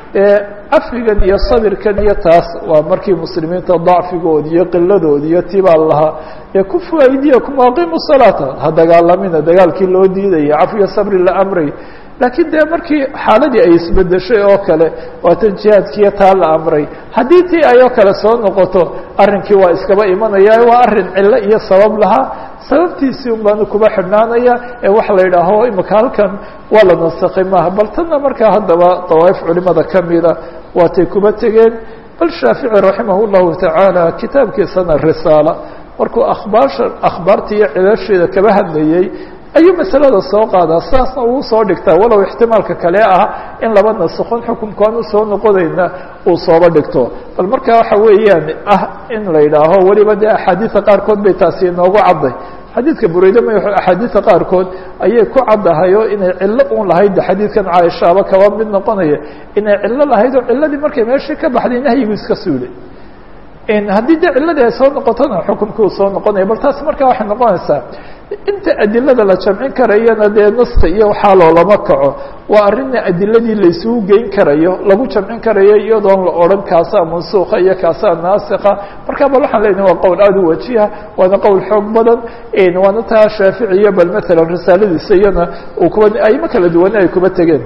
cafwigan iyo sabirkan iyo taas waa markii muslimiinta dacfigoodi iyo qiladoodi iyo tibaa lahaa ee kufu aydiyakum aqimu salaata ha dagaalamina dagaalkii loo diidaya cafwiga sabri la amray laakiin dee markii xaaladii ay isbedeshay oo kale waatan jihaadkiiyo taa la amray haddii tii ayoo kale soo noqoto arrinkii waa iskaba imanaya waa arrin cilo iyo sabab lahaa sababtiisii un baanu kuba xidhnaanaya ee waxa la yidhaaho imika halkan waa la nasakay maaha bal tanna markaa haddaba dawaaif culimada kamida waatay kuba tegeen bal shaafici raximah llahu tacaala kitaabkiisana risaala markuu akhbaasha akhbaarta iyo cilasheeda kaba hadlayey ayuu masalada soo qaadaa saasna uu soo dhigtaa walow ixtimaalka kale ah in laba nasakon xukunkaan usoo noqonayna uu sooba dhigto bal marka waxa weeyaan ah in la yidhaaho weliba dee axaadiida qaarkood bay taasi inoogu cadday xadiidka bureyde ma axaadiida qaarkood ayay ku caddahay oo inay cillo un lahayd xadiidkan caaishaaba kaba mid noqonaya inay cillo lahayd oo ciladii markay meeshii ka baxday nahyigu iska suulay haddii dee ciladii ay soo noqotona xukumkii uu soo noqonaya bal taas markaa waxay noqonaysaa inta adilada la jamcin karayana dee naska iyo waxaa loolama kaco waa arrinna adiladii laysugu geyn karayo lagu jamcin karayo iyadoon la odhan kaasaa mansuuka iyo kaasaa naasika marka bal waxaan leynaha waa qowl aada u wajiha waana qowl xoog badan waana taa shaaficiya bal maalan risaaladiisa iyana uu kuba ayma kala duwane ay kuba tegeen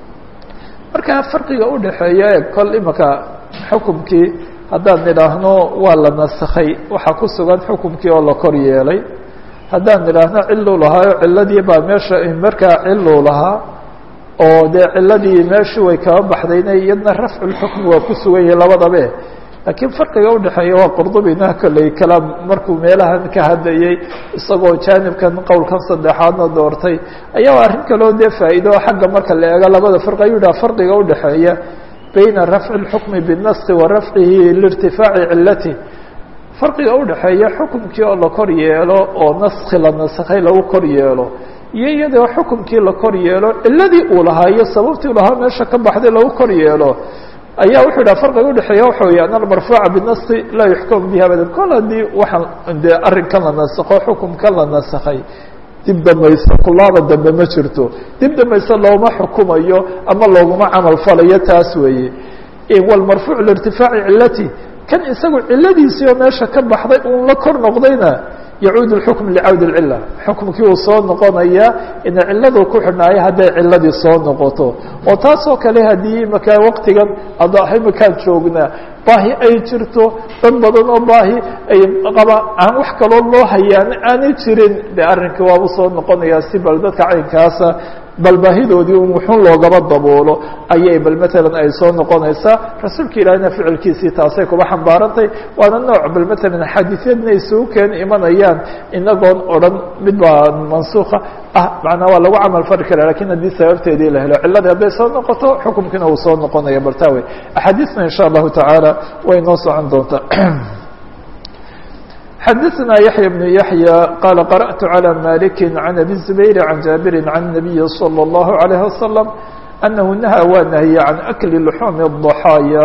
marka farqiga udhaxeeya e kol imaka xukumkii haddaan nidhaahno waa la nasakhay waxaa ku sugan xukumkii oo la kor yeelay haddaan nidhaahno ciluu lahaayo ciladii baa meesha markaa ciluu lahaa oo dee ciladii meeshii way kaba baxdayna iyadna rafculxukmi waa ku sugan yahay labadabe laakiin farqiga udhexeeya waa qurdubina kolley kalaam markuu meelahan ka hadlayey isagoo jaanibkan qowlkan saddexaadna doortay ayaa arrin kaloo dee faa'iido xagga marka la eego labada farqi ayuu yidhaha farqiga udhexeeya bayna rafci اlxukmi biالnaski wa rafcihi liirtifaaci cilati farqiga udhaxeeya xukumkii oo la kor yeelo oo naski la nasakhay lagu kor yeelo iyo iyadoo xukumkii la kor yeelo ciladii uu lahaa iyo sababtii u lahaa meesha ka baxday lagu kor yeelo ayaa wuxuu yidhaha farqiga udhexeeya waxa weya an almarfuuca binasi laa yuxkamu bihi abadan kol haddii waxaan dee arrinkan la nasakho xukumkan la nasakhay dib dambaysa kulaaba dambe ma jirto dib dambayse looma xukumayo ama looguma camal falayo taas weeye walmarfuuc liirtifaaci cilati kan isagu ciladiisii oo meesha ka baxday uun la kor noqdayna yacuud اxukm licawd اcila xukumkii uu soo noqonaya ina ciladu ku xidhnaayo hadday ciladii soo noqoto oo taasoo kale haddii imaka waktigan adaaxo imakaan joognaa baahi ay jirto dad badan oo baahi ay qaba aan wax kaloo loo hayaan aanay jirin de arrinkii waabu soo noqonayaa si bal dadka caynkaasa bal baahidoodii un wuxun loogaba daboolo ayay bal matalan ay soo noqonaysaa rasuulka ilaahina ficilkiisii taasay kuba xambaarantay waana nooc bal matalan xaadiisyadna isugu keen imanayaan inagoon odhan mid baa mansuuka ah macnaa waa lagu camal fari kara lakin haddii sababteedii la helo ciladii hadday soo noqoto xukumkiina uu soo noqonaya bartaawe axaadiisna insha allahu tacaala way noo socon doontaa xdثna يحyى بن يحyى qال قرأت على مالك عن أبي الزبير عن جابر عن النبي صلى الله عليه وسلم أنه نهى waa نهيe عن أكل لحوم الضحايا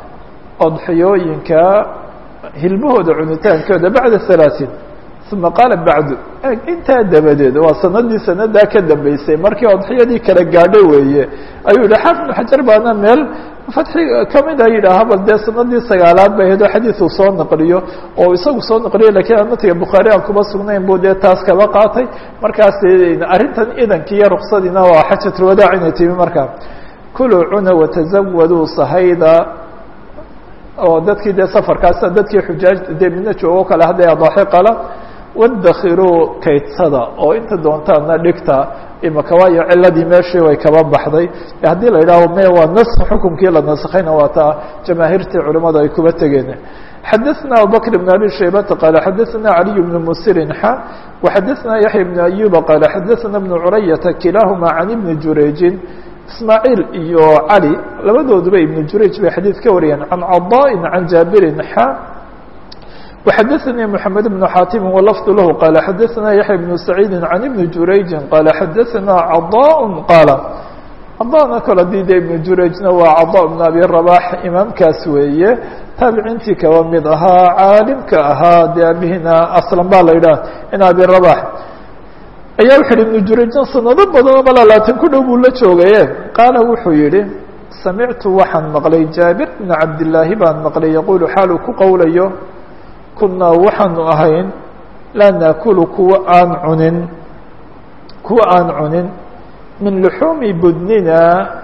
أضحyooyinka hilmahooda cunitaankooda baعda ثaلاثين ثuma qaala baعd intaa dabadeed waa sanadii sanadaa ka dambeysay markii odxiyadii kala gaadho weeye ayuu yihi xaafid بن xajar baana meel fatxi kamida yidhaaha bal dee sanadii sagaalaad bay ahayd oo xadiidu soo naqliyo oo isagu soo naqliyo lakiin amatiga bukhaari aan kuma sugnayn buu dee taas kaba qaatay markaas arrintan idankii iyo ruksadiina waa xajatulwadaac inay timi markaa kuluu cuna watazawaduu sahayda oo dadkii dee safarkaasa dadkii xujaaj dee midna joogo kale hadday adaaxi qala wadakhiruu kaydsada oo inta doontaana dhigta imaka waayo ciladii meeshii way kaba baxday haddii la yidhaaho me waa nask xukumkii la naskayna waa taa jamaahiirtii culimada ay kuba tegeen xadaثna abubakr بn abi shaybata qaala xadaثna caliy bn musirin xa وxadaثna yaحya bn ayuba qaala xadaثna bn curayata kilaahuma can ibni jurayjin ismaaعiil iyo cali labadooduba ibn jurayj bay xadiid ka wariyeen can caضاءi can jaabirin xa وxadثnي محamed بن xاtم ولفظ lh qال xadثna yaحyى بن سعيid عن iبن jurayجi qال xadثna caضاء qاaل caضاءna kol hadii de iبن jurayجna waa caضاء بن abi رباح imaamkaas weeye taabiciintii kaba mid ahaa caalimka ahaa de abihina aslan ba la yidhah in abi رباح ayaa wuxu yihi iبن jurayجna sanado badan oo malaalaatan ku dhow buu la joogaye qaala wuxuu yihi samictu waxaan maqlay jaabir بن cabdاللaahi baan maqlay yaqul xaalu ku qowlayo kunaa waxaanu ahayn laa naakulu kuwa aan cunin kuwa aan cunin min luxuumi budnina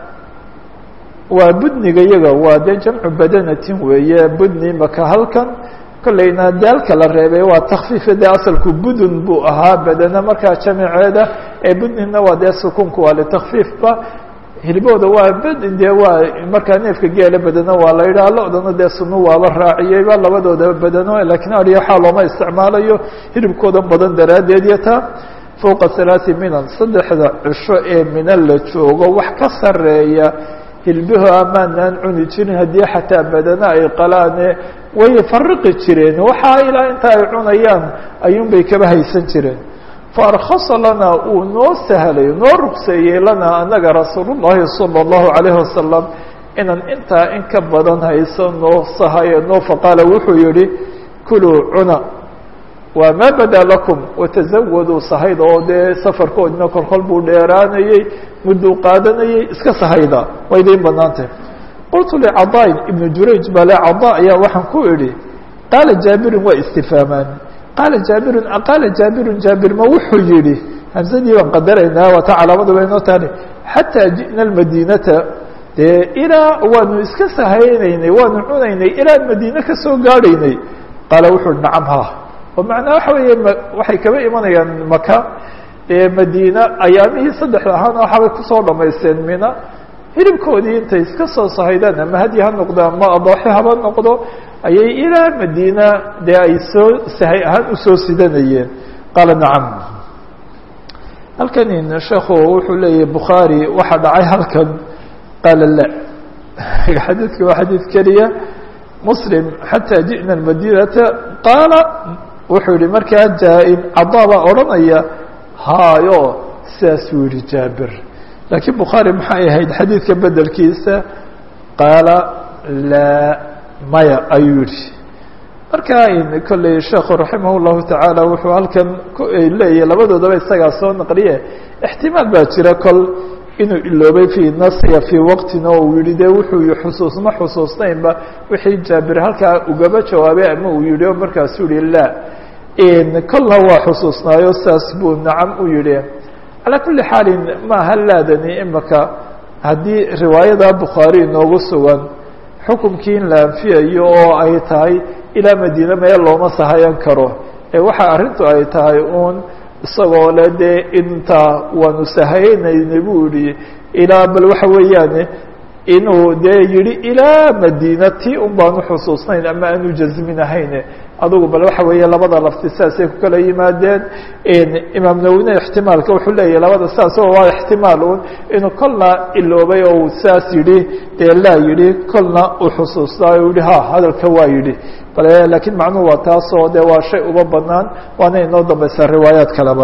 waa budniga yaga waa dee jamcu badanatin weeye budni maka halkan kollayna daalka la reebay waa takfiifa dee asalku budun buu ahaa badana markaa jamiceeda ee budnina waa dee sukunku waa litakfiifba hilibooda waa bed dee waa markaa neefka geela bedeno waa la yidhaha lo-dana dee sunu waaba raaciyeyba labadoodaba bedeno lakiin ariya waxaa looma isticmaalayo hilibkooda badan daraaddeed iyo taa fowqa halaati minan saddexda cisho ee mina la joogo wax ka sareeya hilbaho amaanaan cuni jirin haddii xataa badana ay qalaane way fariqi jireen waxaa ilaa inta ay cunayaan ayuunbay kaba haysan jireen faarkhasa lanaa uu noo sahlay noo rugseeyey lanaa anaga rasuul llahi salى اllahu alayhi wasalam inaan intaa in ka badan hayso noo sahayo noo faqaala wuxuu yihi kuluu cuna waa maa badaa lakum watazawaduu sahayda oo dee safarkoodina kolkol buu dheeraanayey mudduu qaadanayey iska sahayda way idiin banaantah qultu licadain ibnu jurayj baa le cada ayaa waxaan ku idhi qaala jaabirin waa istifaamaan qaala jaabirun qaala jaabirun jaabir ma wuxuu yihi hamsadii baan qadaraynaa waata calaamadu bay noo tahay xataa ji'na almadiinata dee ilaa waanu iska sahaynaynay waanu cunaynay ilaa madiine kasoo gaadhaynay qaala wuxuu hi nacam ha oo macnaa waxa weeye waxay kaba imanayaan maka ee madiina ayaamihii saddexda ahaana waxaabay kusoo dhamaysteen mina hilibkoodii intay iska soo sahaydaan ama hadyi ha noqdo ama adooxi haba noqdo ayay ilaa madiina dee ay soo sahay ahaan usoo sidanayeen qaala nacam halkan sheekhu wuxuu leeyahay bukhaari waxaa dhacay halkan qaala la xadiidka waa xadiid keliya muslim xataa ji'na madinata qaala wuxuu yihi markaa jaa-in cadaa baa odhanaya haayo sidaasuu yihi jaabir laakiin bukhaari maxay ahayd xadiidka bedelkiisa qaala laa maya ayuu yihi marka kolley sheekhu raximah llahu tacaala wuxuu halkan leeyahy labadoodaba isagaa soo naqliye ixtimaal baa jira kol inuu iloobay fii nasiya fii waqtina oo uu yihi de wuxuu xusuus ma xusuusnaynba wixii jaabir halkaa ugaba jawaabay ama uu yihi o markaasuu yihi la kolna waa xusuusnaayo saas buu nacam u yihi calaa kuli xaalin maaha laadani imaka haddii riwaayada bukhaari inoogu sugan xukumkii in la anfiyayo oo ay tahay ilaa madiine meel looma sahayan karo ee waxa arrintu ay tahay uun isagoo le dee intaa waanu sahaynayna buu yihi ilaa bal waxa weeyaane inuu dee yihi ilaa madiina ti un baanu xusuusnayn ama aanu jazminahayn adugu bal waxa weeye labada lafti saasay ku kala yimaadeen imaam nawine ixtimaalka wuxuu leeyahy labada saas oo waa ixtimaal un inuu kolna iloobay oo uu saas yihi dee laa yihi kolna uu xusuustaa o yihi ha hadalka waa yihi bale laakiin macnuhu waa taasoo de waa shay uba banaan waana inoo dambaysaa riwaayaat kaleba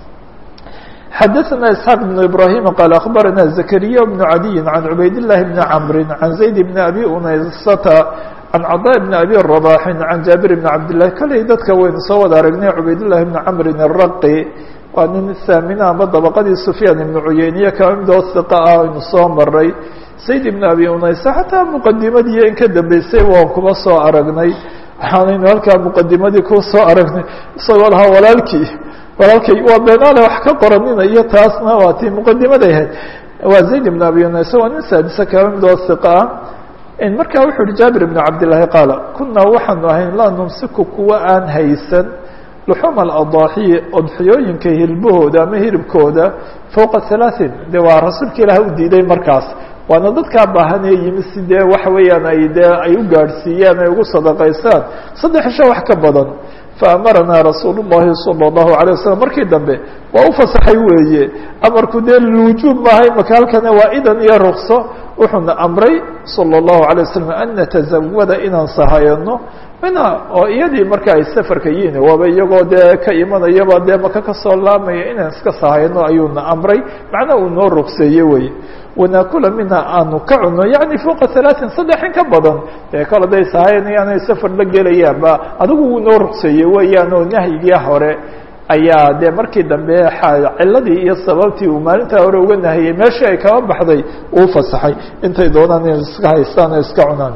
xadaثna isxaaq بن ibrahim qaal akhbarana zakariya بn cadiyi can cubayd الlahi bni camri can zayd bni abi unaysata can cadaa bni abi rabaxin can jaabir bni cabdillahi kolley dadka waynu soo wada aragnay cubaydullahi bni camrin araqi waa nin saamina ama dabaqadii sufyaan ibnu cuyeyniye kaba midoo hiqa ah aynu soo maray zayd ibni abi unaysa xataa muqadimadii in ka dambeysay waan kuba soo aragnay waxaanaynu halkaa muqadimadii ku soo aragnay isagoo lahaa walaalkii walaalkay waa beenaale wax ka qoranina iyo taasna waa tii muqadimaday ahayd waa zayd ibn abi unaysa waa nin saadisa kaba midoo hiqa ah markaa wuxuu yihi jaabir bn cabdillaahi qaala kunaa waxaanu ahayn laa numsiku kuwa aan haysan luxuuma aladaaxiyi odxiyooyinka hilbahooda ama hilibkooda fowqa halaaثin de waa rasuulka ilaah u diiday markaas waana dadkaa baahanee yimi si dee waxa weeyaan ay dee ay u gaadhsiiyaan ay ugu sadaqaysaan saddex isho wax ka badan faamaranaa rasuul الlahi salى الlahu عalيه waslm markii dambe waa u fasaxay weeye amarku dee lwujuub maaha imaka halkana waa idan iyo rukso wuxuuna amray salى الlahu عalيه waslm an natazawada inaan sahayano mina oo iyadii marka ay safarka yihiin waaba iyagoo dee ka imanayaba dee maka kasoo laamaya inaan iska sahayano ayuuna amray macnaa uu noo rukseeye weye wanaakula minha aanu ka cuno yani fوqa ثaلaaثin saddex in ka badan dee kol haday sahayanayaan ay safar la gelayaanba adigu wuu noo rukseeye weeyaan oo nahyigii hore ayaa dee markii dambe ciladii iyo sababtii uu maalintaa hore uga nahiyey meeshii ay kaba baxday uu fasaxay intay doonaan inay iska haystaan o iska cunaan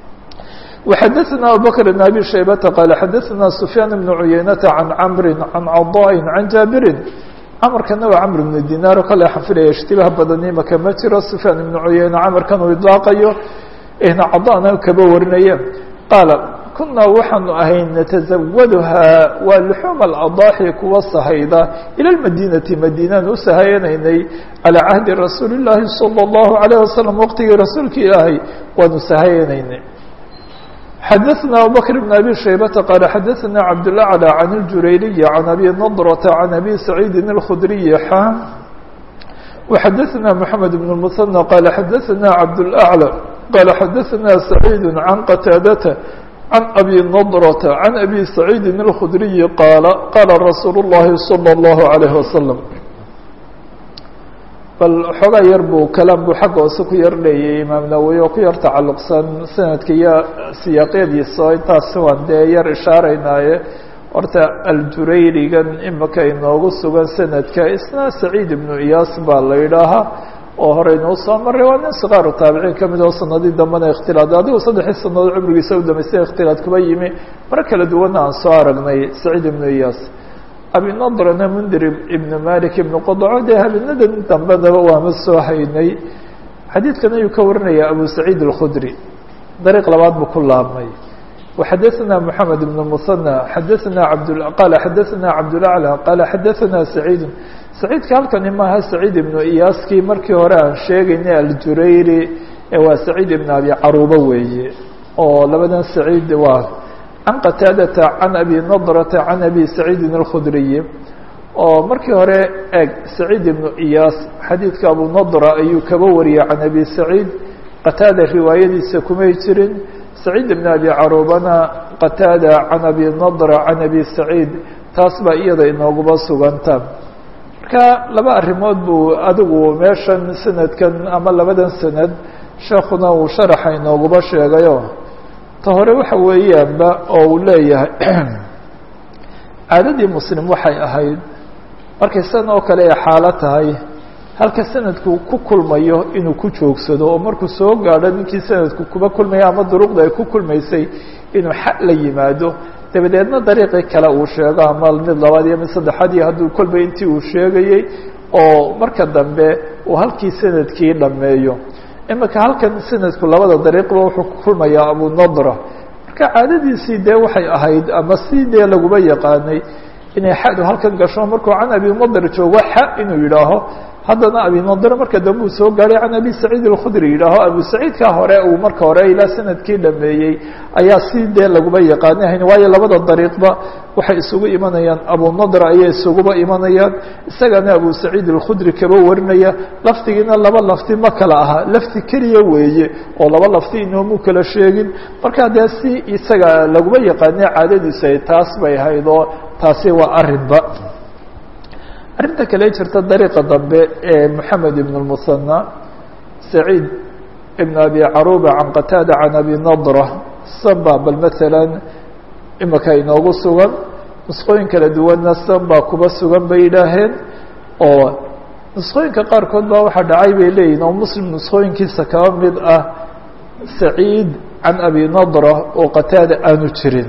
وxadثna abubكر بن abي شhaybةa qال xadثna سفyاan بن عuyeynةa عan cمri عan caضاء عan jaabirin cmrkana waa cmr بن dinar kale xafilaya اshtibaah badan imaka ma jiro سفyaan بن cuyeyne cmrkan uu iطlaaqayo cadana kaba warinaya qaala kunaa waxaanu ahayn natزawdhaa waa لxuum الأضاxي kuwa sahayda ilى الmadinati madinaan u sahayanaynay calى cahdi rasuuli الlahi salى الlahu عalيه waslم waqtigii rasuulka ilaahay waanu sahayanaynay xadثna abubكر بن abي شhaybةa qال xadثna cabdالأعلى عن الjurayliي عan abي نضرة عan abي سacيidi الkخdري xا وxadثna محamed بن المثنى qال xadثna cabdالأعلى qال xadثna سacيid عan qتاadة عan abي نضرة عan abي سacيidi الkخdري qاal qاla rasuul الlahi صلى الlه عليه وسلم bal xoogaa yar buu kalaam buu xagga hoose ku yar leeyay imaam nawowi oo ku yar tacalluqsan sanadka iyo siyaaqyadiisa oo intaas waan dee yar ishaaraynaaye horta aljurayrigan imika inoogu sugan sanadka isna saciid ibnu iyaas baa la yidhaahaa oo hore inuu soo maray waa nin sikaaru taabiciin ka mid oo sanadii dambena ikhtilaad adigu saddexii sanadood cumrigiisa u damaystay ikhtilaad kuba yimi mar kala duwanna aan soo aragnay saciid ibnu iyaas abinadrna mundir ibn malik ibn qodco dee habeenadan dambedaba waama soo haynay xadiidkan ayuu ka warinaya abu saciid الkhudri dariiq labaad buu ku laabmay وxadثna mحamed ibn muثanى xadثna abd qala xadثna cabdالأعlى qala xadثna saciid saciidka halkani maaha saciid ibnu iyaaskii markii hore aan sheegaynay aljurayri waa saciid ibn abi caruba weeye oo labadan saciid waa can qataadata can abi nadrata can abi saciidin alkhudriyi oo markii hore eeg saciid ibnu iyaas xadiidka abu nadra ayuu kaba wariyey can abi saciid qataada riwaayadiisa kumay jirin saciid bn abi carubana qataada can abi nadra can abi saciid taas baa iyada inooguba suganta marka laba arrimood buu adigu meeshan sanadkan ama labadan sanad sheekuna uu sharaxa inooguba sheegayo ta hore waxa weeyaanba oo uu leeyahay caadadii muslim waxay ahayd markay san oo kale ay xaalo tahay halka sanadku ku kulmayo inuu ku joogsado oo markuu soo gaadho ninkii sanadku kuba kulmaya ama duruqda ay ku kulmaysay inuu xa la yimaado dabadeedna dariiqii kale uu sheego ama mid labaad iyo mid saddexaad iyo hadduu kolba intii uu sheegayey oo marka dambe uu halkii sanadkii dhammeeyo imika halkan sanadku labada dariiqba wuxuu ku kulmayaa abunadra marka caadadiisii dee waxay ahayd ama si dee laguma yaqaanay inay xadu halkan gasho markuu can abi nadr joogo xa inuu yidhaaho haddana abi nadr marka dambe uu soo gaadhay can abi saciid alkhudri yidhaaho abu saciidkaa hore uu marka hore ilaa sanadkii dhameeyey ayaa si dee laguma yaqaanahayn waayo labada dariiqba waxay isugu imanayaan abu nadr ayay isuguba imanayaan isagana abu saciid alkhudri kaba warinaya lafdigiina laba lafti ma kala aha lafti keliya weeye oo laba lafti inoomu kala sheegin marka dee si isaga laguma yaqaanay caadadiisu ay taas bay ahayd oo taasi waa arinba arrinta kale jirta dariiqa dambe ee moxamed ibn اlmusanى saciid ibn abi caruba can qataada can abi nadra samba bal maala imika inoogu sugan nusqooyin kala duwanna samba kuba sugan bay yidhaaheen oo nusqooyinka qaarkood baa waxaa dhacay bay leeyihin oo muslim nusqooyinkiisa kaba mid ah saciid can abi nadra oo qataada aanu jirin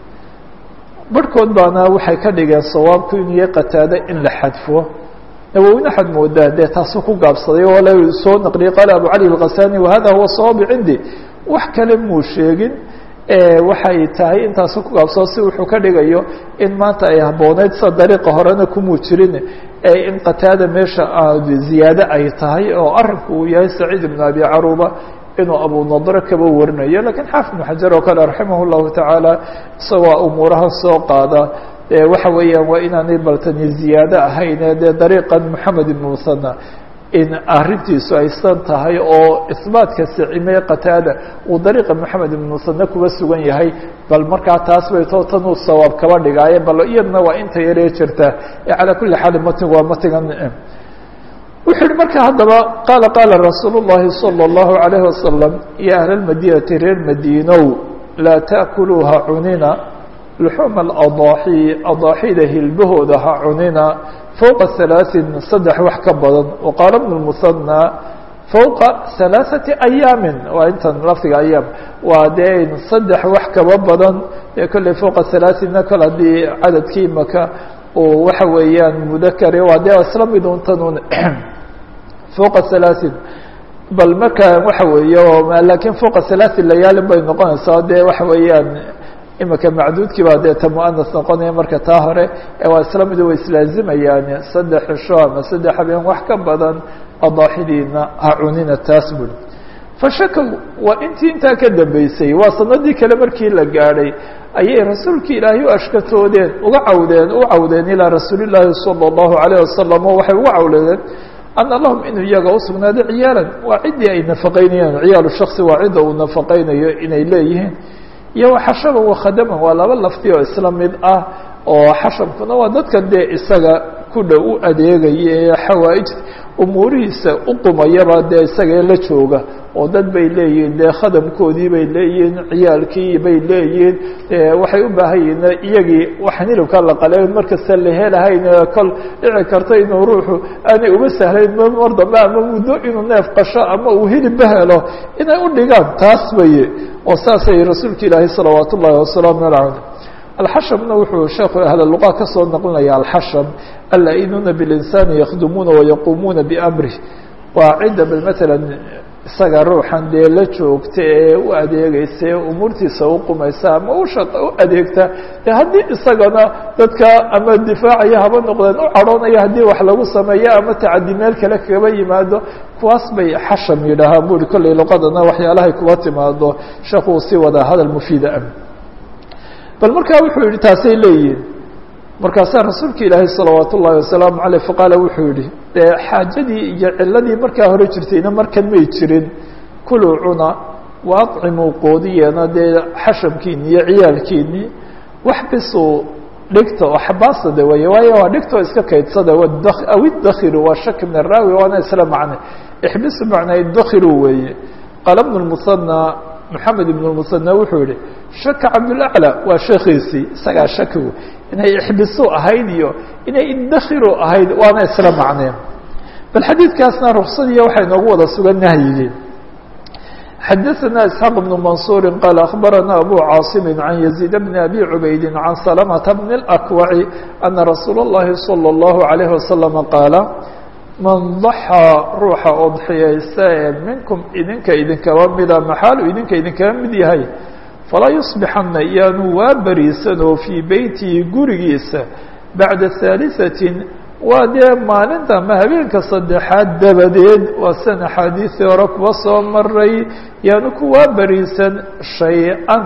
barhkood baana waxay ka dhigeen sawaabku inuu yahay qataado in la xadfo nawowina waxaad moodaa dee taasuu ku gaabsaday oo la soo naqliyay qaala abu cali alkasani wahada huwa sawaabi cindi wax kale muu sheegin waxay tahay intaasu ku gaabsado si wuxuu ka dhigayo in maanta ay habbooneyd sida dariiqa horena kumuu jirin in qataada meesha ziyaado ay tahay oo arinku uu yahay saciid ibn abi caruba inuu abu nadre kaba warinayo lakiin xaafid ibn xajar oo kale raximah llahu tacaala isagoo umuuraha soo qaada waxa weeyaan waa inaanay baltani ziyaado ahayne dee dariiqan moxamed ibn musana in arrintiisu aysan tahay oo isbaatka sicime qataada uu dariiqa moxamed ibn musane kuba sugan yahay bal markaa taas bay too tan uu sawaab kaba dhigaaye bal iyadna waa inta yaree jirta calaa kuli xaal matigu waa matigan wuxuu yihi marka haddaba qaala qaala rasuul الlahi salى الlahu عalayه wasalam ya ahla اmadinati reer madiinow laa taأkuluuha cunina luxuuma اadaaxi adaaxida hilbahooda ha cunina fowqa halaaثin saddex wax ka badan waqaala bn الmusanى fowqa halaaثati ayaamin waa intan lafdiga ayaam waa dee saddex wax kaba badan ee kolley fowqa halaaثinna kol haddii cadadkii maka oo waxa weeyaan mudakare waa dee isla mid untanun fوqa ثaلaaثin bal marka waxa weeye lakiin fوqa ثaلaaثin layaalin bay noqonaysaa dee waxa weeyaan imika macduudkii baa dee ta muanas noqonaya marka taa hore waa isla mid way islaazimayaan saddex cisho ama saddex habeen wax ka badan adaaxidiina ha cunina taas buri fashakow waa intii intaa ka dambeysay waa sanadii kale markii la gaadhay ayay rasuulkii ilaahay u ashkatoodeen uga cawdeen u cawdeen ilaa rasuuli llaahi salى الlahu عalيه wasalam oo waxay uga cawleedeen ana lahum inuu iyaga usugnaado ciyaalan waa ciddii ay nafaqaynayaan ciyaalu shaksi waa cidda uu nafaqaynayo inay leeyihiin iyo xashaban wakhadaman waa laba lafti oo isla mid ah oo xashabkuna waa dadkan dee isaga ku dhow u adeegaya ee xawaaijta umuurihiisa u qumayaba dee isagae la jooga oo dad bay leeyihiin dee khadamkoodii bay leeyihiin ciyaalkii bay leeyihiin waxay u baahan yihiin iyagii waxaan hilibka la qaleyn markasta la helahayn kol dhici karta inuu ruuxu aanay uma sahlayn mar dambe ama muddo inuu neef qasho ama uu hilibba helo inay u dhigaan taas baye oo saasay rasuulka ilaahi salawaat ullahi wasalaamu aleyh alxashabna wuxuu sheekhu ahla luqa ka soo naqlinaya alxashab alaa-inuuna bilinsaani yakhdumuuna wayaquumuuna biamrih waa cidda bal matalan isaga ruuxan dee la joogta ee u adeegaysa ee umuurtiisa u qumaysa ama u shaqa u adeegta dee haddii isagana dadka ama difaacaya haba noqdeen u cadhoonaya haddii wax lagu sameeyo ama tacadi meel kale kaba yimaado kuwaas bay xasham yidhaahaan buri kolley luqadana waxyaalahay kuba timaado sheekhu uu sii wadaa hadal mufiida ah bal markaa wuxuu yihi taasay leeyihin markaasaa rasuulka ilaahay salawaat ullaahi wasalaamu caleyh faqaala wuxuu yihi dee xaajadii iyo ciladii markaa hore jirtayna markan may jirin kuluu cuna waaqcimuu qoodiyana dee xashabkiini iyo ciyaalkiini wax bisuu dhigta oo xabaasada weeye waayo waa dhigta oo iska kaydsada aw idakhiru waa shaki min araawi waana isla macne ixbisu macnaa idakhiru weeye qaala bnu lmusanى moxamed ibn lmusanى wuxuu yihi shaka cabdulaclى waa sheekiisii isagaa shakigu inay ixbisu ahayd iyo inay idakhiru ahayd waana isla macneen bal xadiidkaasna ruksadiiyo waxay noogu wada sugan nahyigii xadaثna isxaaq bn mansuuri qaal akhbarana abu caasimi can yaziid bni abi cubaydi can salamata bni اlakwaci ana rasuula اllahi salى اllahu عalayh wasalama qaala man daxaa ruuxa odxiyaysta ee minkum idinka idinkaba mida maxaalu idinka idinkaga mid yahay falaa yusbixana iyaanu waa bariisanoo fii beytihi gurigiisa bacda haaliثatin waa dee maalinta ama habeenka saddexaad dabadeed waa san axaadiisii hore kuwa soo maray yaanu kuwaa beriisan shay-an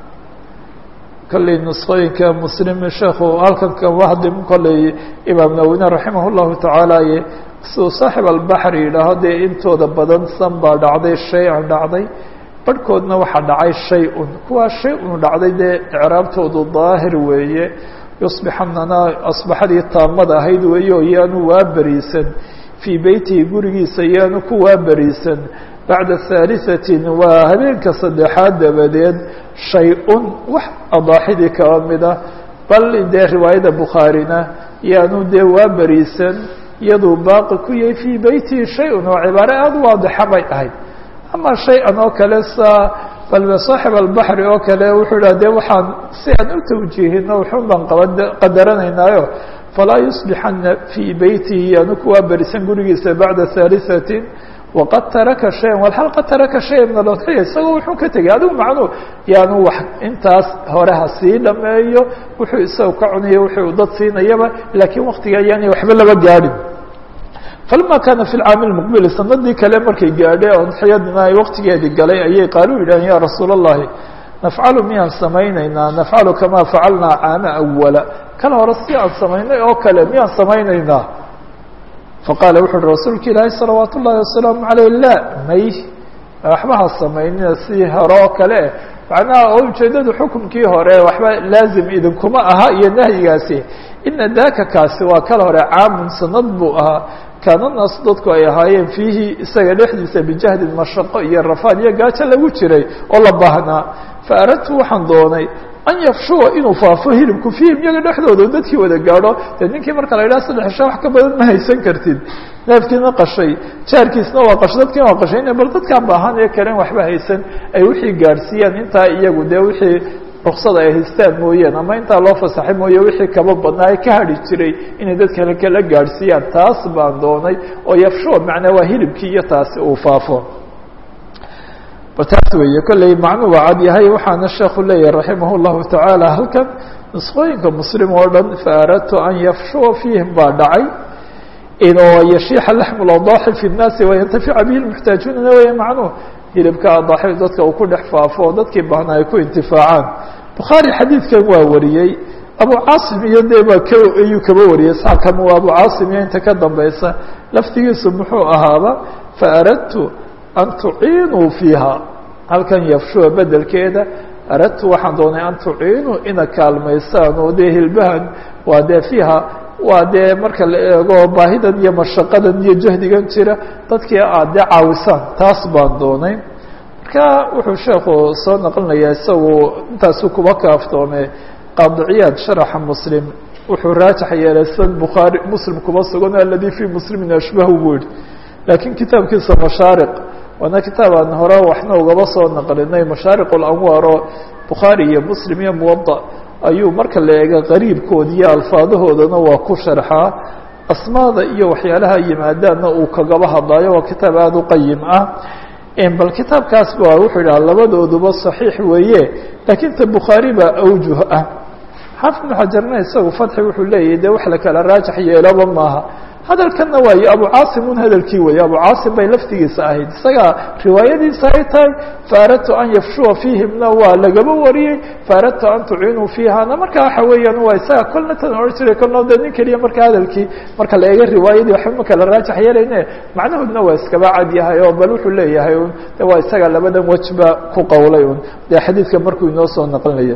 kolley nusqooyinka muslim sheekhu halkan kama hadlim kolley imaam nawine raximah llahu tacaala siduu saaxib albaxri yidhaaho dee intooda badan san baa dhacday shay-an dhacday barhkoodna waxaa dhacay shay-un kuwaa shay-un dhacday dee icraabtoodu daahir weeye yusbixanana asbaxadii taamada ahayd weeyo yaanu waa beriisan fii beytihi gurigiisa yaanu ku waa beriisan bacda haaliثatin waa habeenka saddexaad dabadeed shay-un wax adaaxidii kaba mida bal dee riwaayada bukhaarina yaanu dee waa beriisan iyaduu baaqi ku yahay fii beytihi shay-un oo cibaare aada u waadixa bay ahayd ama shay-an oo kale saa balbe saaxib albaxri oo kale wuxuu idhah de waxaan si aan u tawjiihino wuxun baan qaba qadaranaynaayo falaa yusbixana fii beytihi yaanu kuwaa berisan gurigiisa bacda haaliثatin waqad taraka shayan walxal qad taraka shaya min alodxiya isagoo wuxuu ka tegay adigu macnuu yaanu wax intaas hore ha sii dhameeyo wuxuu isaga ka cunayo wuxuu dad siinayaba laakiin waktiga ayaanay waxba laba gaadhin falama kaana fi lcaami lmuqbili sanadii kale markay gaadhe odxiyadina ay waktigeedii galay ayay qaalu yidhaaheen ya rasuula اllahi nafcalu miyaan samaynaynaa nafcalu kamaa facalnaa caama awala kala hore si aan samaynay oo kale miyaan samaynaynaa faqaala wuxu uhi rasuulka ilaahi salawaat ullahi wasalaamu aleyh la may waxba ha samaynina si hore oo kale macnaha oo ujeedadu xukumkii hore waxba laazim idinkuma aha iyo nahyigaasi ina daka kaasi waa kala hore caamun sanad buu ahaa kaana naas dadku ay ahaayeen fiihi isaga dhexdiisa bijahdin mashaqo iyo rafaad iyo gaajo lagu jiray oo la baahnaa fa aradtu waxaan doonay an yafshuwa inuu faafo hilibku fiihim iyaga dhexdooda dadkii wada gaadho dee ninkii marka la yidhaha saddex sha wax ka badan ma haysan kartid neefkiina qashay jaarkiisna waa qashay dadkiina waa qashay bal dadkaan baahan ee kalen waxba haysan ay wixii gaadhsiiyaan intaa iyagu dee wixii ruksada ay haystaan mooyaan ama intaa loo fasaxay mooye wixii kaba badnaa ee ka hadhi jiray inay dad kale kala gaadhsiiyaan taas baan doonay oo yafshuwa macnaa waa hilibkii iyo taasi uu faafo taas weeye kolley macnuu waa cad yahay waxaana sheekhu leeyahay raximah llahu tacaala halkan nusqooyinka muslim oo dhan faaradtu an yafshuwa fiihim baa dhacay inoo yashiixa laxmu ladaaxi fi nnaasi wayantafica bihi lmuxtaajuunana weeye macnuhu hilibka adaaxi dadka uu ku dhex faafo oo dadkii baahna ay ku intifaacaan bukhaari xadiidkan waa wariyey abu caasim iyo dee baa ka ayuu kaba wariyey saxkama waa abu caasim iyo inta ka dambaysa laftigiisu muxuu ahaaba faaradtu an tuciinuu fiiha halkan yafshuwa bedelkeeda aradtu waxaan doonay an tuciinuu ina kaalmaysaan oo dee hilbahan waa dee fiiha waa dee marka la eego baahidan iyo mashaqadan iyo jahdigan jira dadkii aad dee caawisaan taas baan doonay marka wuxuu sheekhu soo naqlinayaa isagu intaasu kuba kaaftoome qaadiciyaad sharaxa muslim wuxuu raajax yeelay san bukhaari muslim kuba sugan aladi fii muslimin ashbahu buu yihi laakiin kitaabkiisa mashaariq waana kitaab aan hore waxna ugaba soo naqlinay mashaariq اlanwaar oo bukhaari iyo muslim iyo muwada ayuu marka la eega qariibkood iyo alfaadahoodana waa ku sharxaa asmaada iyo waxyaalaha yimaadaanna uu kagaba hadlaayo waa kitaab aada u qayim ah bal kitaabkaas ba wuxuu yidhaha labadooduba صaxiix weeye laakiin ta bukhaari baa awjuh ah xaafid ibnu xajarna isagu fatxi wuxuu leeyahy de wax la kala raajax yeeloba maaha hadalkanna waayo abu caasimun hadalkii weeye abu caasim bay laftigiisa ahayd isagaa riwaayadiisa ay tahay faaradtu an yafshuwa fiihimna waa lagaba wariyey faaradtu an tucinuu fiihana marka waxa weeyaan waa isaga kolna tan ohan jiray kolna de nin keliya marka hadalkii marka la eega riwaayadii waxba ma kala raajax yeelayne macnahoodna waa iskaba cad yahay oo bal wuxuu leeyahay un de waa isaga labadan wejba ku qowlay un dee xadiidka markuu inoo soo naqlinaya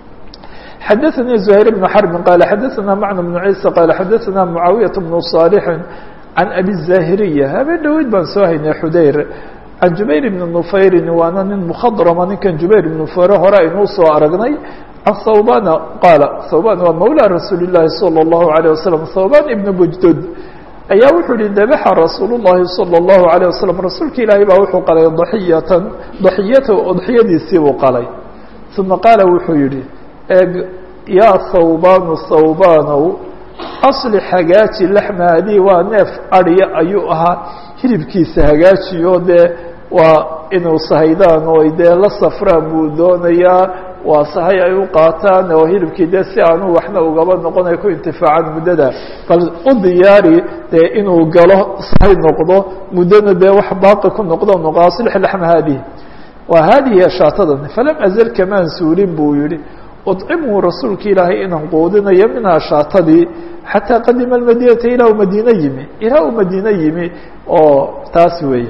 xadaثnي زهير بن حرب qال xadaثna mعن بن عيسى qال xadaثna معaaوiية بن صالح عن أbي الزاهرية habeen dhaweyd baan soo haynay xudayr عan jubayr بن نufayri waana nin mkhdrma ninkan jubayr بن nufayre hore aynuu soo aragnay عan hawbana qaala hawban waa mawlى rasuul الlahi صلى الlaه عليه وسلم hawban iبن bujdud ayaa wuxuu yihi dabaxa rasuul الlahi صلى الlaه عليه وسلم rasuulka ilaahay baa wuxuu qalay ضaxiyatan ضaxiyata udxiyadiisii buu qalay ثuma qaala wuxuu yihi eeg yaa thawbaanu thawbaanow aslix hagaaji laxmaadii waa neef adhiya ayuu ahaa hilibkiisa hagaajiyo dee waa inuu sahaydaan oo dee la safraan buu doonayaa waa sahay ay u qaataan oo hilibkii dee si aanu waxna ugaba noqon ay ku intifaacaan muddada bal u diyaari dee inuu galo sahay noqdo muddona dee wax baaqi ku noqdo noqo aslix laxma haadihi waa haadihi shaatadan falam azal kamaan suulin buu yihi ucimuu rasuulka ilaahay inaan quudinayo minhaa shaatadii xataa qadima almadinata ilaa uu madiine yimi ilaa uu madiine yimi oo taas weeye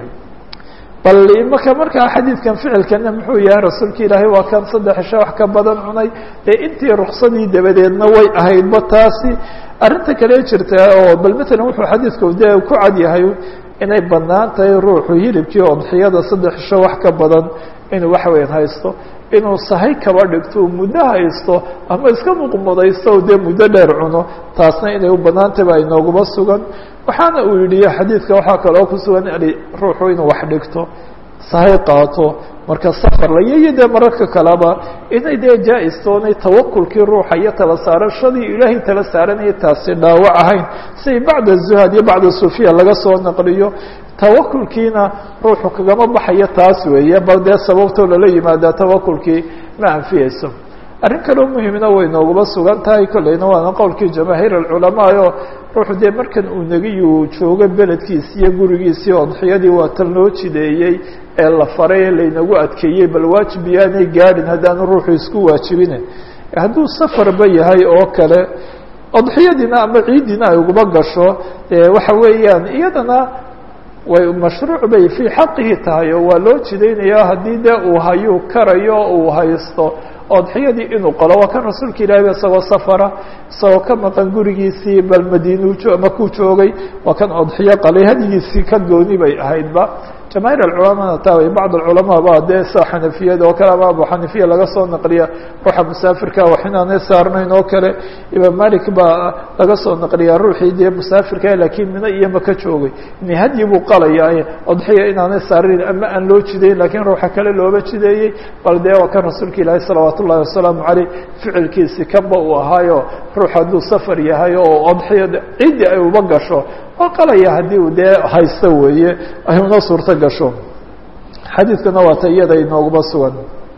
bal imaka markaa xadiidkan ficilkana muxuu yahay rasuulka ilaahay waa kan saddex isha wax ka badan cunay dee intii ruksadii dabadeedna way ahaydba taasi arrinta kale jirta oo bal matalan wuxuu xadiidku dee ku cad yahay inay banaan tahay ruuxu hilibkii odxiyada saddex isho wax ka badan inuu wax weyn haysto inuu sahay kaba dhigto uu muddo haysto ama iska muqmudaysto o dee muddo dheer cuno taasna inay u banaantayba inooguma sugan waxaana uu yidhi xadiidka waxaa kaloo ku sugan ruuxu inuu wax dhigto sahay qaato marka safar la iyo dee mararka kaleba inay dee jaa-istoonay tawakulkii ruuxa iyo tala saarashadii ilaahay tala saaranaya taasi dhaawac ahayn siay bacda zuhad iyo bacda sufiya laga soo naqliyo tawakulkiina ruuxu kagama baxayo taas weeye bal dee sababtoo lala yimaadaa tawakulkii ma anfiyeyso arrin kaloo muhiimna way nooguma sugan tahay kolleyna waana qowlkii jamaahiir alculamaa oo ruuxu dee markan uu negiyu joogo beledkiisi iyo gurigiisii odxiyadii waa tan loo jideeyey ee la faray ee laynagu adkeeyey bal waajib yaanay gaadhin haddaanu ruuxu isku waajibine hadduu safarba yahay oo kale odxiyadiina ama ciiddiina ay uguma gasho waxa weeyaan iyadana way mashruuc bay fii xaqihi tahay oo waa loo jidaynaya haddii dee uu hayuu karayo uu haysto odxiyadii inuu qalo waa kan rasuulka ilahi isagoo safara isagoo ka maqan gurigiisii bal madiinu makuu joogay waa kan odxiyo qalay hadigiisii ka gooni bay ahaydba jamaahiir alculamana taa way bacd alculamaa ba dee sa xanafiyada oo kale ama abu xanifiya laga soo naqliya ruuxa musaafirka wax inaanay saarnayn oo kale imaam malik baa laga soo naqliyaa ruuxii dee musaafirka laakiin mina iyo maka joogay ini hadyi buu qalaya odxiya inaanay saarnayn ama aan loo jidayn lakiin ruuxa kale looba jideeyey bal dee waa kan rasuulka ilaahi salawaat ullahi wasalaamu caleyh ficilkiisi kanba uu ahaayo ruux hadduu safar yahay oo odxiya ciddii ay uba gasho waa qalaya haddii uu dee haysto weeye ay una suurto gasho xadiidkana waa ta iyada inooguma sugan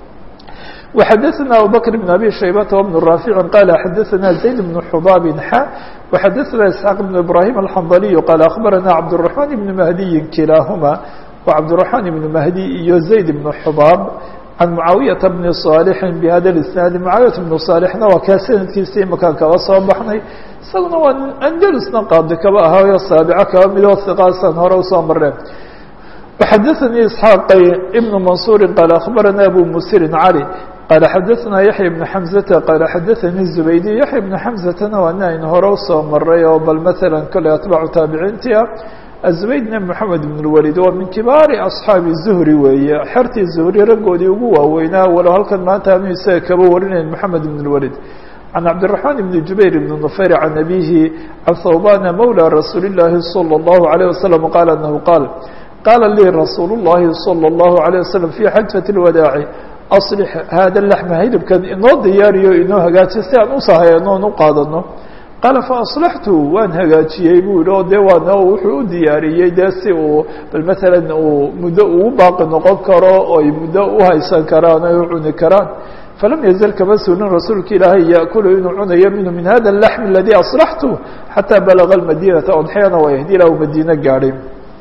وxadثna abubكر بن أbي شhaybة وبن رافع qال xadثna زayd بن xbاb x وxadثna إسحاq بن إبراهيم الحنظلي qال أخبرna cبدالرحمن بن مهدي kilaahma وcبدالرحمن بن مهدي iyo زayd بن xbاb عن معaaوiيaةa بن صالح بhada الاسناaد معaaوiyaة بن صالحna waa kaa sanadkiisa imakaan kaba soo baxnay isaguna waa andlusna qaadi kaba ahaayo saaبco kaba midoo ثiqaasan hore usoo mareen وxadثnي إسحاaq بن منصور qال أخبرna أbو mسر علي qال xadثna يحيى بن حمزة qال xadثnي الزبيدي يحيى بن حمزةna waa nin aynu hore usoo maray oo bal mثalا kole atباcu taabiciinti ah الزبيدna محamed بن الوليد waa min kibaari أصحaabi الزهري weeye xertii زهري raggoodii ugu waaweynaa walow halkan maanta anu isaga kaba warinayn محamed بن الوليد عن cبدالرحمن بن جuبير بن نفير عن أبيه عن ثوبان مولى رsuuل اللahi صلى الله عليه وسلم qال أنه qال qاla lii rasuul الlahi صلى الlaه عليه وسلم في xaجaة الwadاaci aصلح hada لحمa hilibkan inoo diyaariyo inoo hagaajiyo si aan usahayno on u qaadano qaala faأصلحtu waan hagaajiyey buu yihi o de waana wuxuu u diyaariyey de si uu bal mثalا uu muddo ugu baaqi noqon karo oy muddo uhaysan karaan oy u cuni karaan falam yazal kama suulin rasuulka ilaahay yaakulu inuu cunayo minhu min hada اlaxm aladii aslaxtu xataa balaga madinata odxeana waa yahdi ilaa uu madiine gaadhay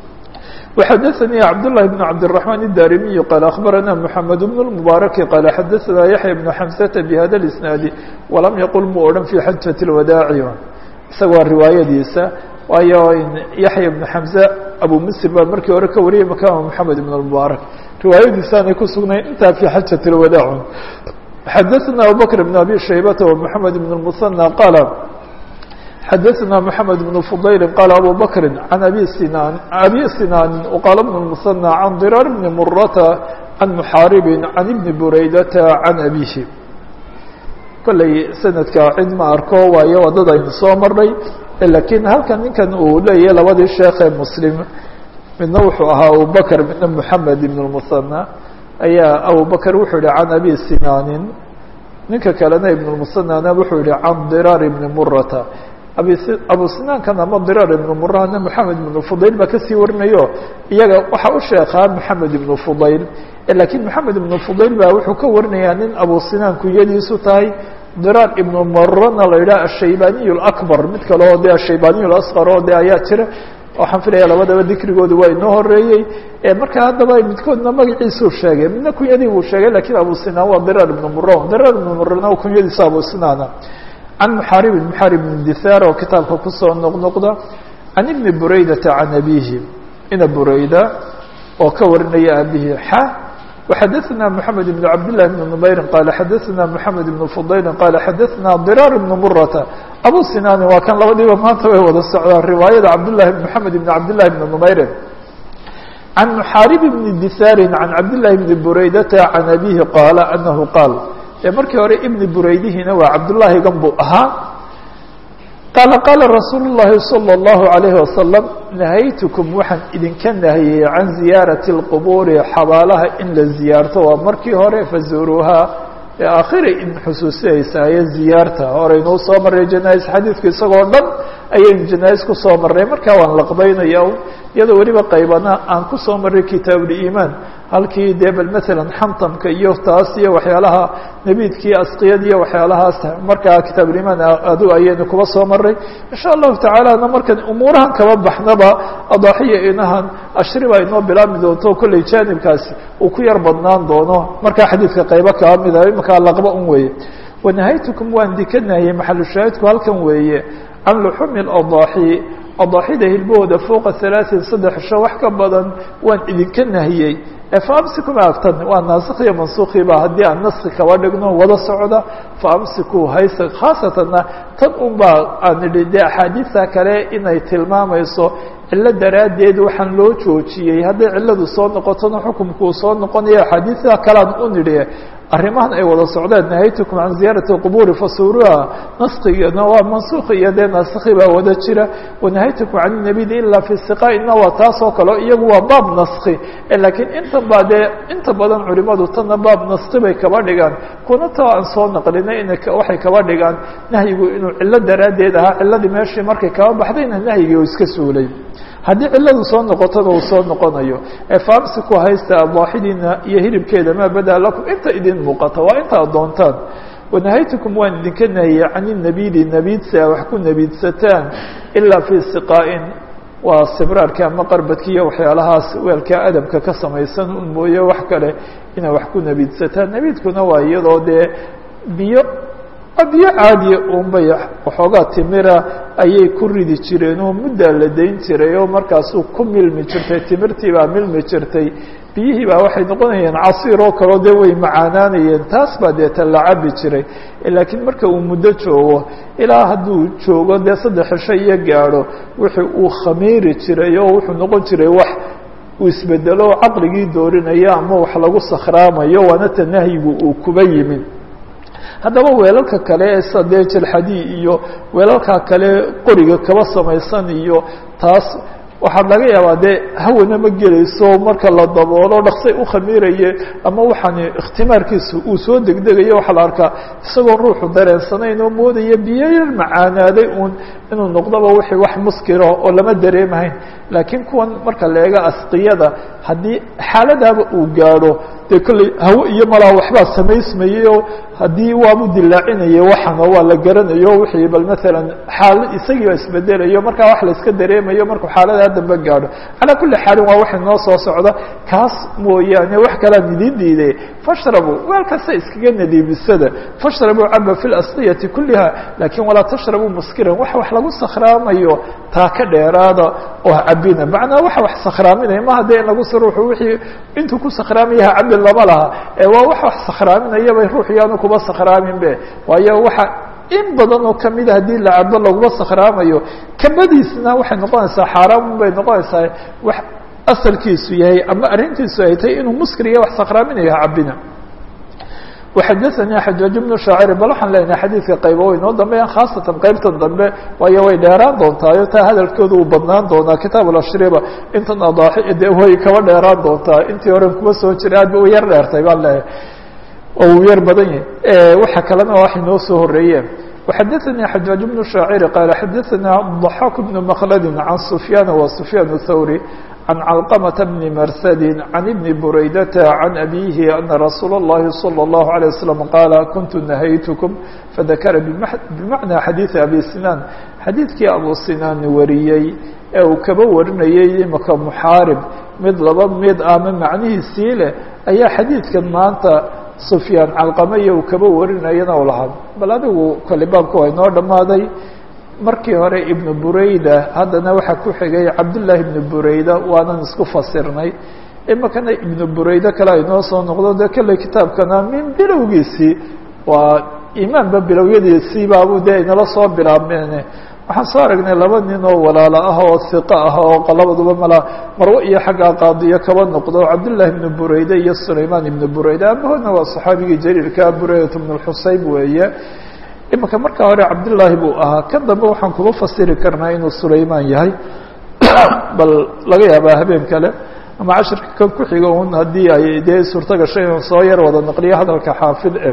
وxadثnي cبداللahi بن cبدالرحمن الdاrimiي qال أخبرnا محمد بن المبارك qال xadثnا يحيى بن حمسة بhda الإسناaد وlam yqل mu odhan في xaجة الwadاaع isagoo riwaayadiisa waayo yaحyى بن حمزة abu msr baa markii hore ka wariyay makama محamed بن المبارك riwaayadiisaanay ku sugnayn intaa في xaجة الwadاع xadثnا abubكر بن أbي شhaybة ومحamed بن المثنى qال xadثna محamed بن فضayl qال abو bكri عan abi sinan abi sinاni وqاl بن المثنى عan ضrاr بن murata عan محaaribi عan بni buraydata عan abihi kolley sanadka cid ma arko waayo wadada aynu soo marnay lakiin halkan ninkan uu leeyahay labadii sheekee mslim midna wuxuu ahaa abubakr midna محamed بن المثنى ayaa abubakr wuxuu yihi عan abi sinaanin ninka kalena ibn المثنىna wuxuu yihi عan ضrاr بni murata abu sinaankana ama diraar ibnu murahna moxamed ibnu fudayl baa kasii warinayo iyaga waxaa u sheekaa moxamed ibnu fudayl lakiin moxamed ibnu fudayl baa wuxuu ka warinayaa nin abu sinaan kunyadiisu tahay diraar ibnu marana la yidhaha ashaybaniy اakbar mid kale oo de ashaybaniy اasqar oo de ayaa jira waxaan filaya labadaba dikrigooda waa inoo horeeyey marka haddaba midkoodna magaciisuu sheegay midna kunyadii buu sheegay lakiin abu sinaan waa diraar ibnu muran diraar ibnu murana kunyadiisa abu sinaana can muxaaribin muxaarib bn dihaar oo kitaabka kusoo noqnoqda can ibni buraydata can abihi ina burayda oo ka warinaya abihi xa وxadثna mحamed بن cabdاللahi بن نmayri qala xadثna mحamed بن fudayli qala xadثna diraar بn murata abu sinani waa kan labadiiba maanta way wada socdaan riwaayada cabdالlahi mحamed بn cabdالlahi بn نmayri can muxaarib bni dihaari can cabdالlahi bni buraydata can abihi qaala anahu qaal markii hore ibni buraydihiina waa cabdullaahi gan buu ahaa qaala qaala rasuulu الlahi salى الlahu عalayhi wasalam nahaytukum waxaan idinka nahiyey can ziyaarati اlqubuuri xabaalaha in la ziyaarto waa markii hore fazuuruuhaa aakhira idin xusuusinaysaye ziyaarta horeynuu soo maray janais xadiidku isagoo dhan ayaynu janais kusoo marnay markaa waan laqbaynaya iyadoo weliba qaybana aan kusoo maray kitaabuliimaan halkii dee bal maalan xantamka iyo taas iyo waxyaalaha nebiidkii asqiyad iyo waxyaalahaas markaa kitaabuliimaan adu ayaynu kuba soo maray insha allahu tacaalana markan umuurahan kaba baxnaba adaaxiya inahan ashriba inoo bilaabmi doonto kolley jaanibkaasi uu ku yar badnaan doono markaa xadiidka qaybo kaba mida imankaa laqba un weeye wanahaytukum waan dika nahiyey maxalushaahidku halkan weeye can luxumi adaaxi adaaxida hilbahooda fowqa halaaثin saddex sho wax ka badan waan idinka nahiyey faamsikuma agtan waa naasikh iyo mansuukiiba haddii aan naski kaba dhigno wada socda faamsikuu haysa khaasatanna tan un baa aan idhi dee axaadiista kale inay tilmaamayso cillo daraaddeed waxaan loo joojiyey hadday cilladu soo noqotona xukumkuu soo noqonayo axaadiista kalean u nidhi arrimahan ay wada socdeen nahaytukum can ziyaarati اqubuuri fasuruha naskigana waa mansuuki iyo dee naasikhi baa wada jira wanahaytukum can nabidi ilaa fi siqaaina waa taas oo kale iyagu waa baab naski lakiin intan baa dee inta badan culimadu tanna baab naski bay kaba dhigaan kuna ta aan soo naqlinay in waxay kaba dhigaan nahyigu inuu cillo daraaddeed ahaa ciladii meeshii markay kaba baxdayna nahyigii iska suulay haddii ciladu soo noqotona uu soo noqonayo efaamsiku haysta adaaxidiina iyo hilibkeeda maa badaa lakum inta idin muuqata waa inta ad doontaan wanahaytukum waan idinka nahiyey can inabidi nabiidsi a wax ku nabiidsataan ilaa fii siqaa'in waa sibraarka ama qarbadki iyo waxyaalahaas weelka adabka ka samaysan un mooye wax kale inay wax ku nabiidsataan nabiidkuna waa iyadoo dee biyo biyo caadiya unbay waxoogaa timira ayay ku ridi jireen oo muddaa la dayn jiray oo markaasuu ku milmi jirtay timirtii baa milmi jirtay biyihii baa waxay noqonayeen casiir oo kaleo dee way macaanaanayeen taas baa deeta la cabi jiray laakiin marka uu muddo joogo ilaa hadduu joogo dee saddex cisho iyo gaadho wixii uu khamiiri jiray oo wuxuu noqon jiray wax uu isbedelo oo caqligii doorinaya ama wax lagu sakhraamayo waana ta nahyigu uu kuba yimid haddaba weelalka kale ee sadee jelxadii iyo weelalka kale qoriga kaba samaysan iyo taas waxaa laga yaabaa dee hawana ma gelayso marka la daboolo dhaksay u khamiiraye ama waxaan ikhtimaarkiisa uu soo degdegayo waxaa la arkaa isagoo ruuxu dareensanayn oo moodaya biyo yar macaanaaday uun inuu noqdoba wixii wax muskiro oo lama dareemahayn laakiin kuwan marka la eego asqiyada haddii xaaladaaba uu gaadho dee kolley hawo iyo malaa waxbaa samaysmayey oo haddii waabu dilaacinayay waxan oo waa la garanayo wixii bal maalan xaal isagii baa isbedelayo markaa wax la iska dareemayo markuu xaaladaa dambe gaadho calaa kulli xaalin waa waxa noo soo socda kaas mooyaane wax kalaan idiin diiday fashrabuu weel kasta iskaga nadiibisada fashrabuu caba fi lasqiyati kulliha laakiin walaa tashrabuu muskiran wax wax lagu sakhraamayo taa ka dheeraada oo cabina macnaa waxa wax sakhraaminaya ma hadee in lagu si ruuxu wixii intuu ku sakhraamayaha cabi lama laha ee waa wax wax sakhraaminaya bay ruux yaanu kuba sakhraamin be waayo waxa in badan oo kamida haddii la cabo laguma sakhraamayo kabadiisna waxay noqonaysaa xaaraan bay noqonaysaa wax asalkiisu yahay ama arrintiisu ay tahay inuu muskriya wax sakhraaminayo ha cabina وxadثnي xajaaج بن شhaacir bal waxaan leenahay xadiidka qaybo way noo dambeeyaan khaasatan qaybtan dambe waayo way dheeraan doontaayo taa hadalkooda uu badnaan doonaa kitaab اashriba intan adaaxi de way kaba dheeraan doontaa intii horen kuma soo jira aad ba u yar dheertay baan leeyahay oo uu yar badan yahay waxa kalena waxay noo soo horeeyeen وxadثnي xajaaج بن شhaacir qaal xadaثna ضaxاk بن mkلd عan سfyaan wa سfyaan الthawrي عن علقمة بن مرثد عن ابن بريدة عن أبيه أن رsuuل اللhi صلى الله عليه وسلم قال كنت نهyتكم فذكر بمعنى xadيiث أبي سنان xadيiثkii أبو سناn wariyey ee uu kaba warinayay imaka محاarب mid laba mid ama macnihiisii leh ayaa xadيiثkan maanta سفyاan calqamaya uu kaba warinayana u lahaa bal adigu kale baabka waa inoo dhamaaday markii hore ibnu burayda haddana waxaa ku xigay cabdullaahi ibnu burayda waanan isku fasirnay imakana ibnu burayda kale aynoo soo noqdo dee kalley kitaabkana min bilowgiisii waa imaanba bilowyadiisii baabu dee inala soo bilaabmeene waxaan soo aragnay laba nin oo walaalo ah oo hiqo ah oo labaduba mala marwo iyo xaggaa qaadiyo kaba noqdo cabdullaahi ibnu burayda iyo sulaymaan ibnu burayda amahoodna waa saxaabigii jaliilka buraydat ibnu lxuseyn weeye imika markaa hore cabdillaahi buu ahaa kan dambe waxaan kuba fasiri karnaa inuu sulaymaan yahay bal laga yaabaa habeen kale ama cashirka kan ku xiga un haddii ay dee suurto gashay inuu soo yar wada naqliyo hadalka xaafid e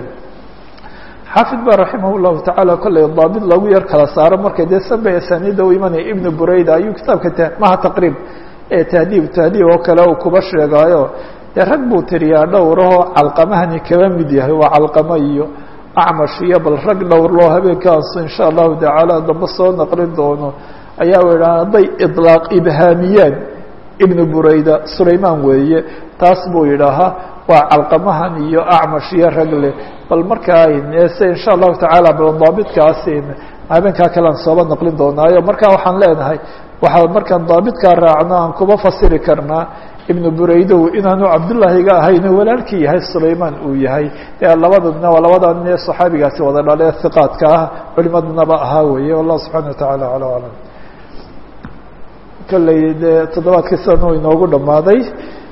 xaafid ba raximah llahu tacaala kolley daabit lagu yar kala saaro markay dee sanba asaniida u imanaya ibnu burayda ayuu kitaabka maha taqriib ee tahdiib tahdiib oo kale uu kuba sheegaayo dee rag buu tiriyaa dhowrahoo calqamahani kaba mid yahay waa calqamo iyo acmash iyo bal rag dhowr loo habeenkaasu insha allahu tacaala dambe soo naqlin doono ayaa idhaha hadday ilaaq ibhaamiyaan ibnu burayda sulaymaan weeye taas buu yidhaahaa waa calqamahan iyo acmash iyo ragle bal markaa se insha allahu tacaala bal daabitkaas habeenkaa kalean sooba naqlin doonaayo marka waxaan leenahay waxaa markaan daabitkaa raacno aan kuba fasiri karnaa ibnu buraydow inaanu cabdullaahiga ahayno walaalkii yahay sulaymaan uu yahay ee labadana waa labada nin ee saxaabigaasi wada dhale hiqaadka ah culimadnaba ahaa weeye wallahu subxana wa tacaala ala aclam kolley dee toddobaadkii sana inoogu dhammaaday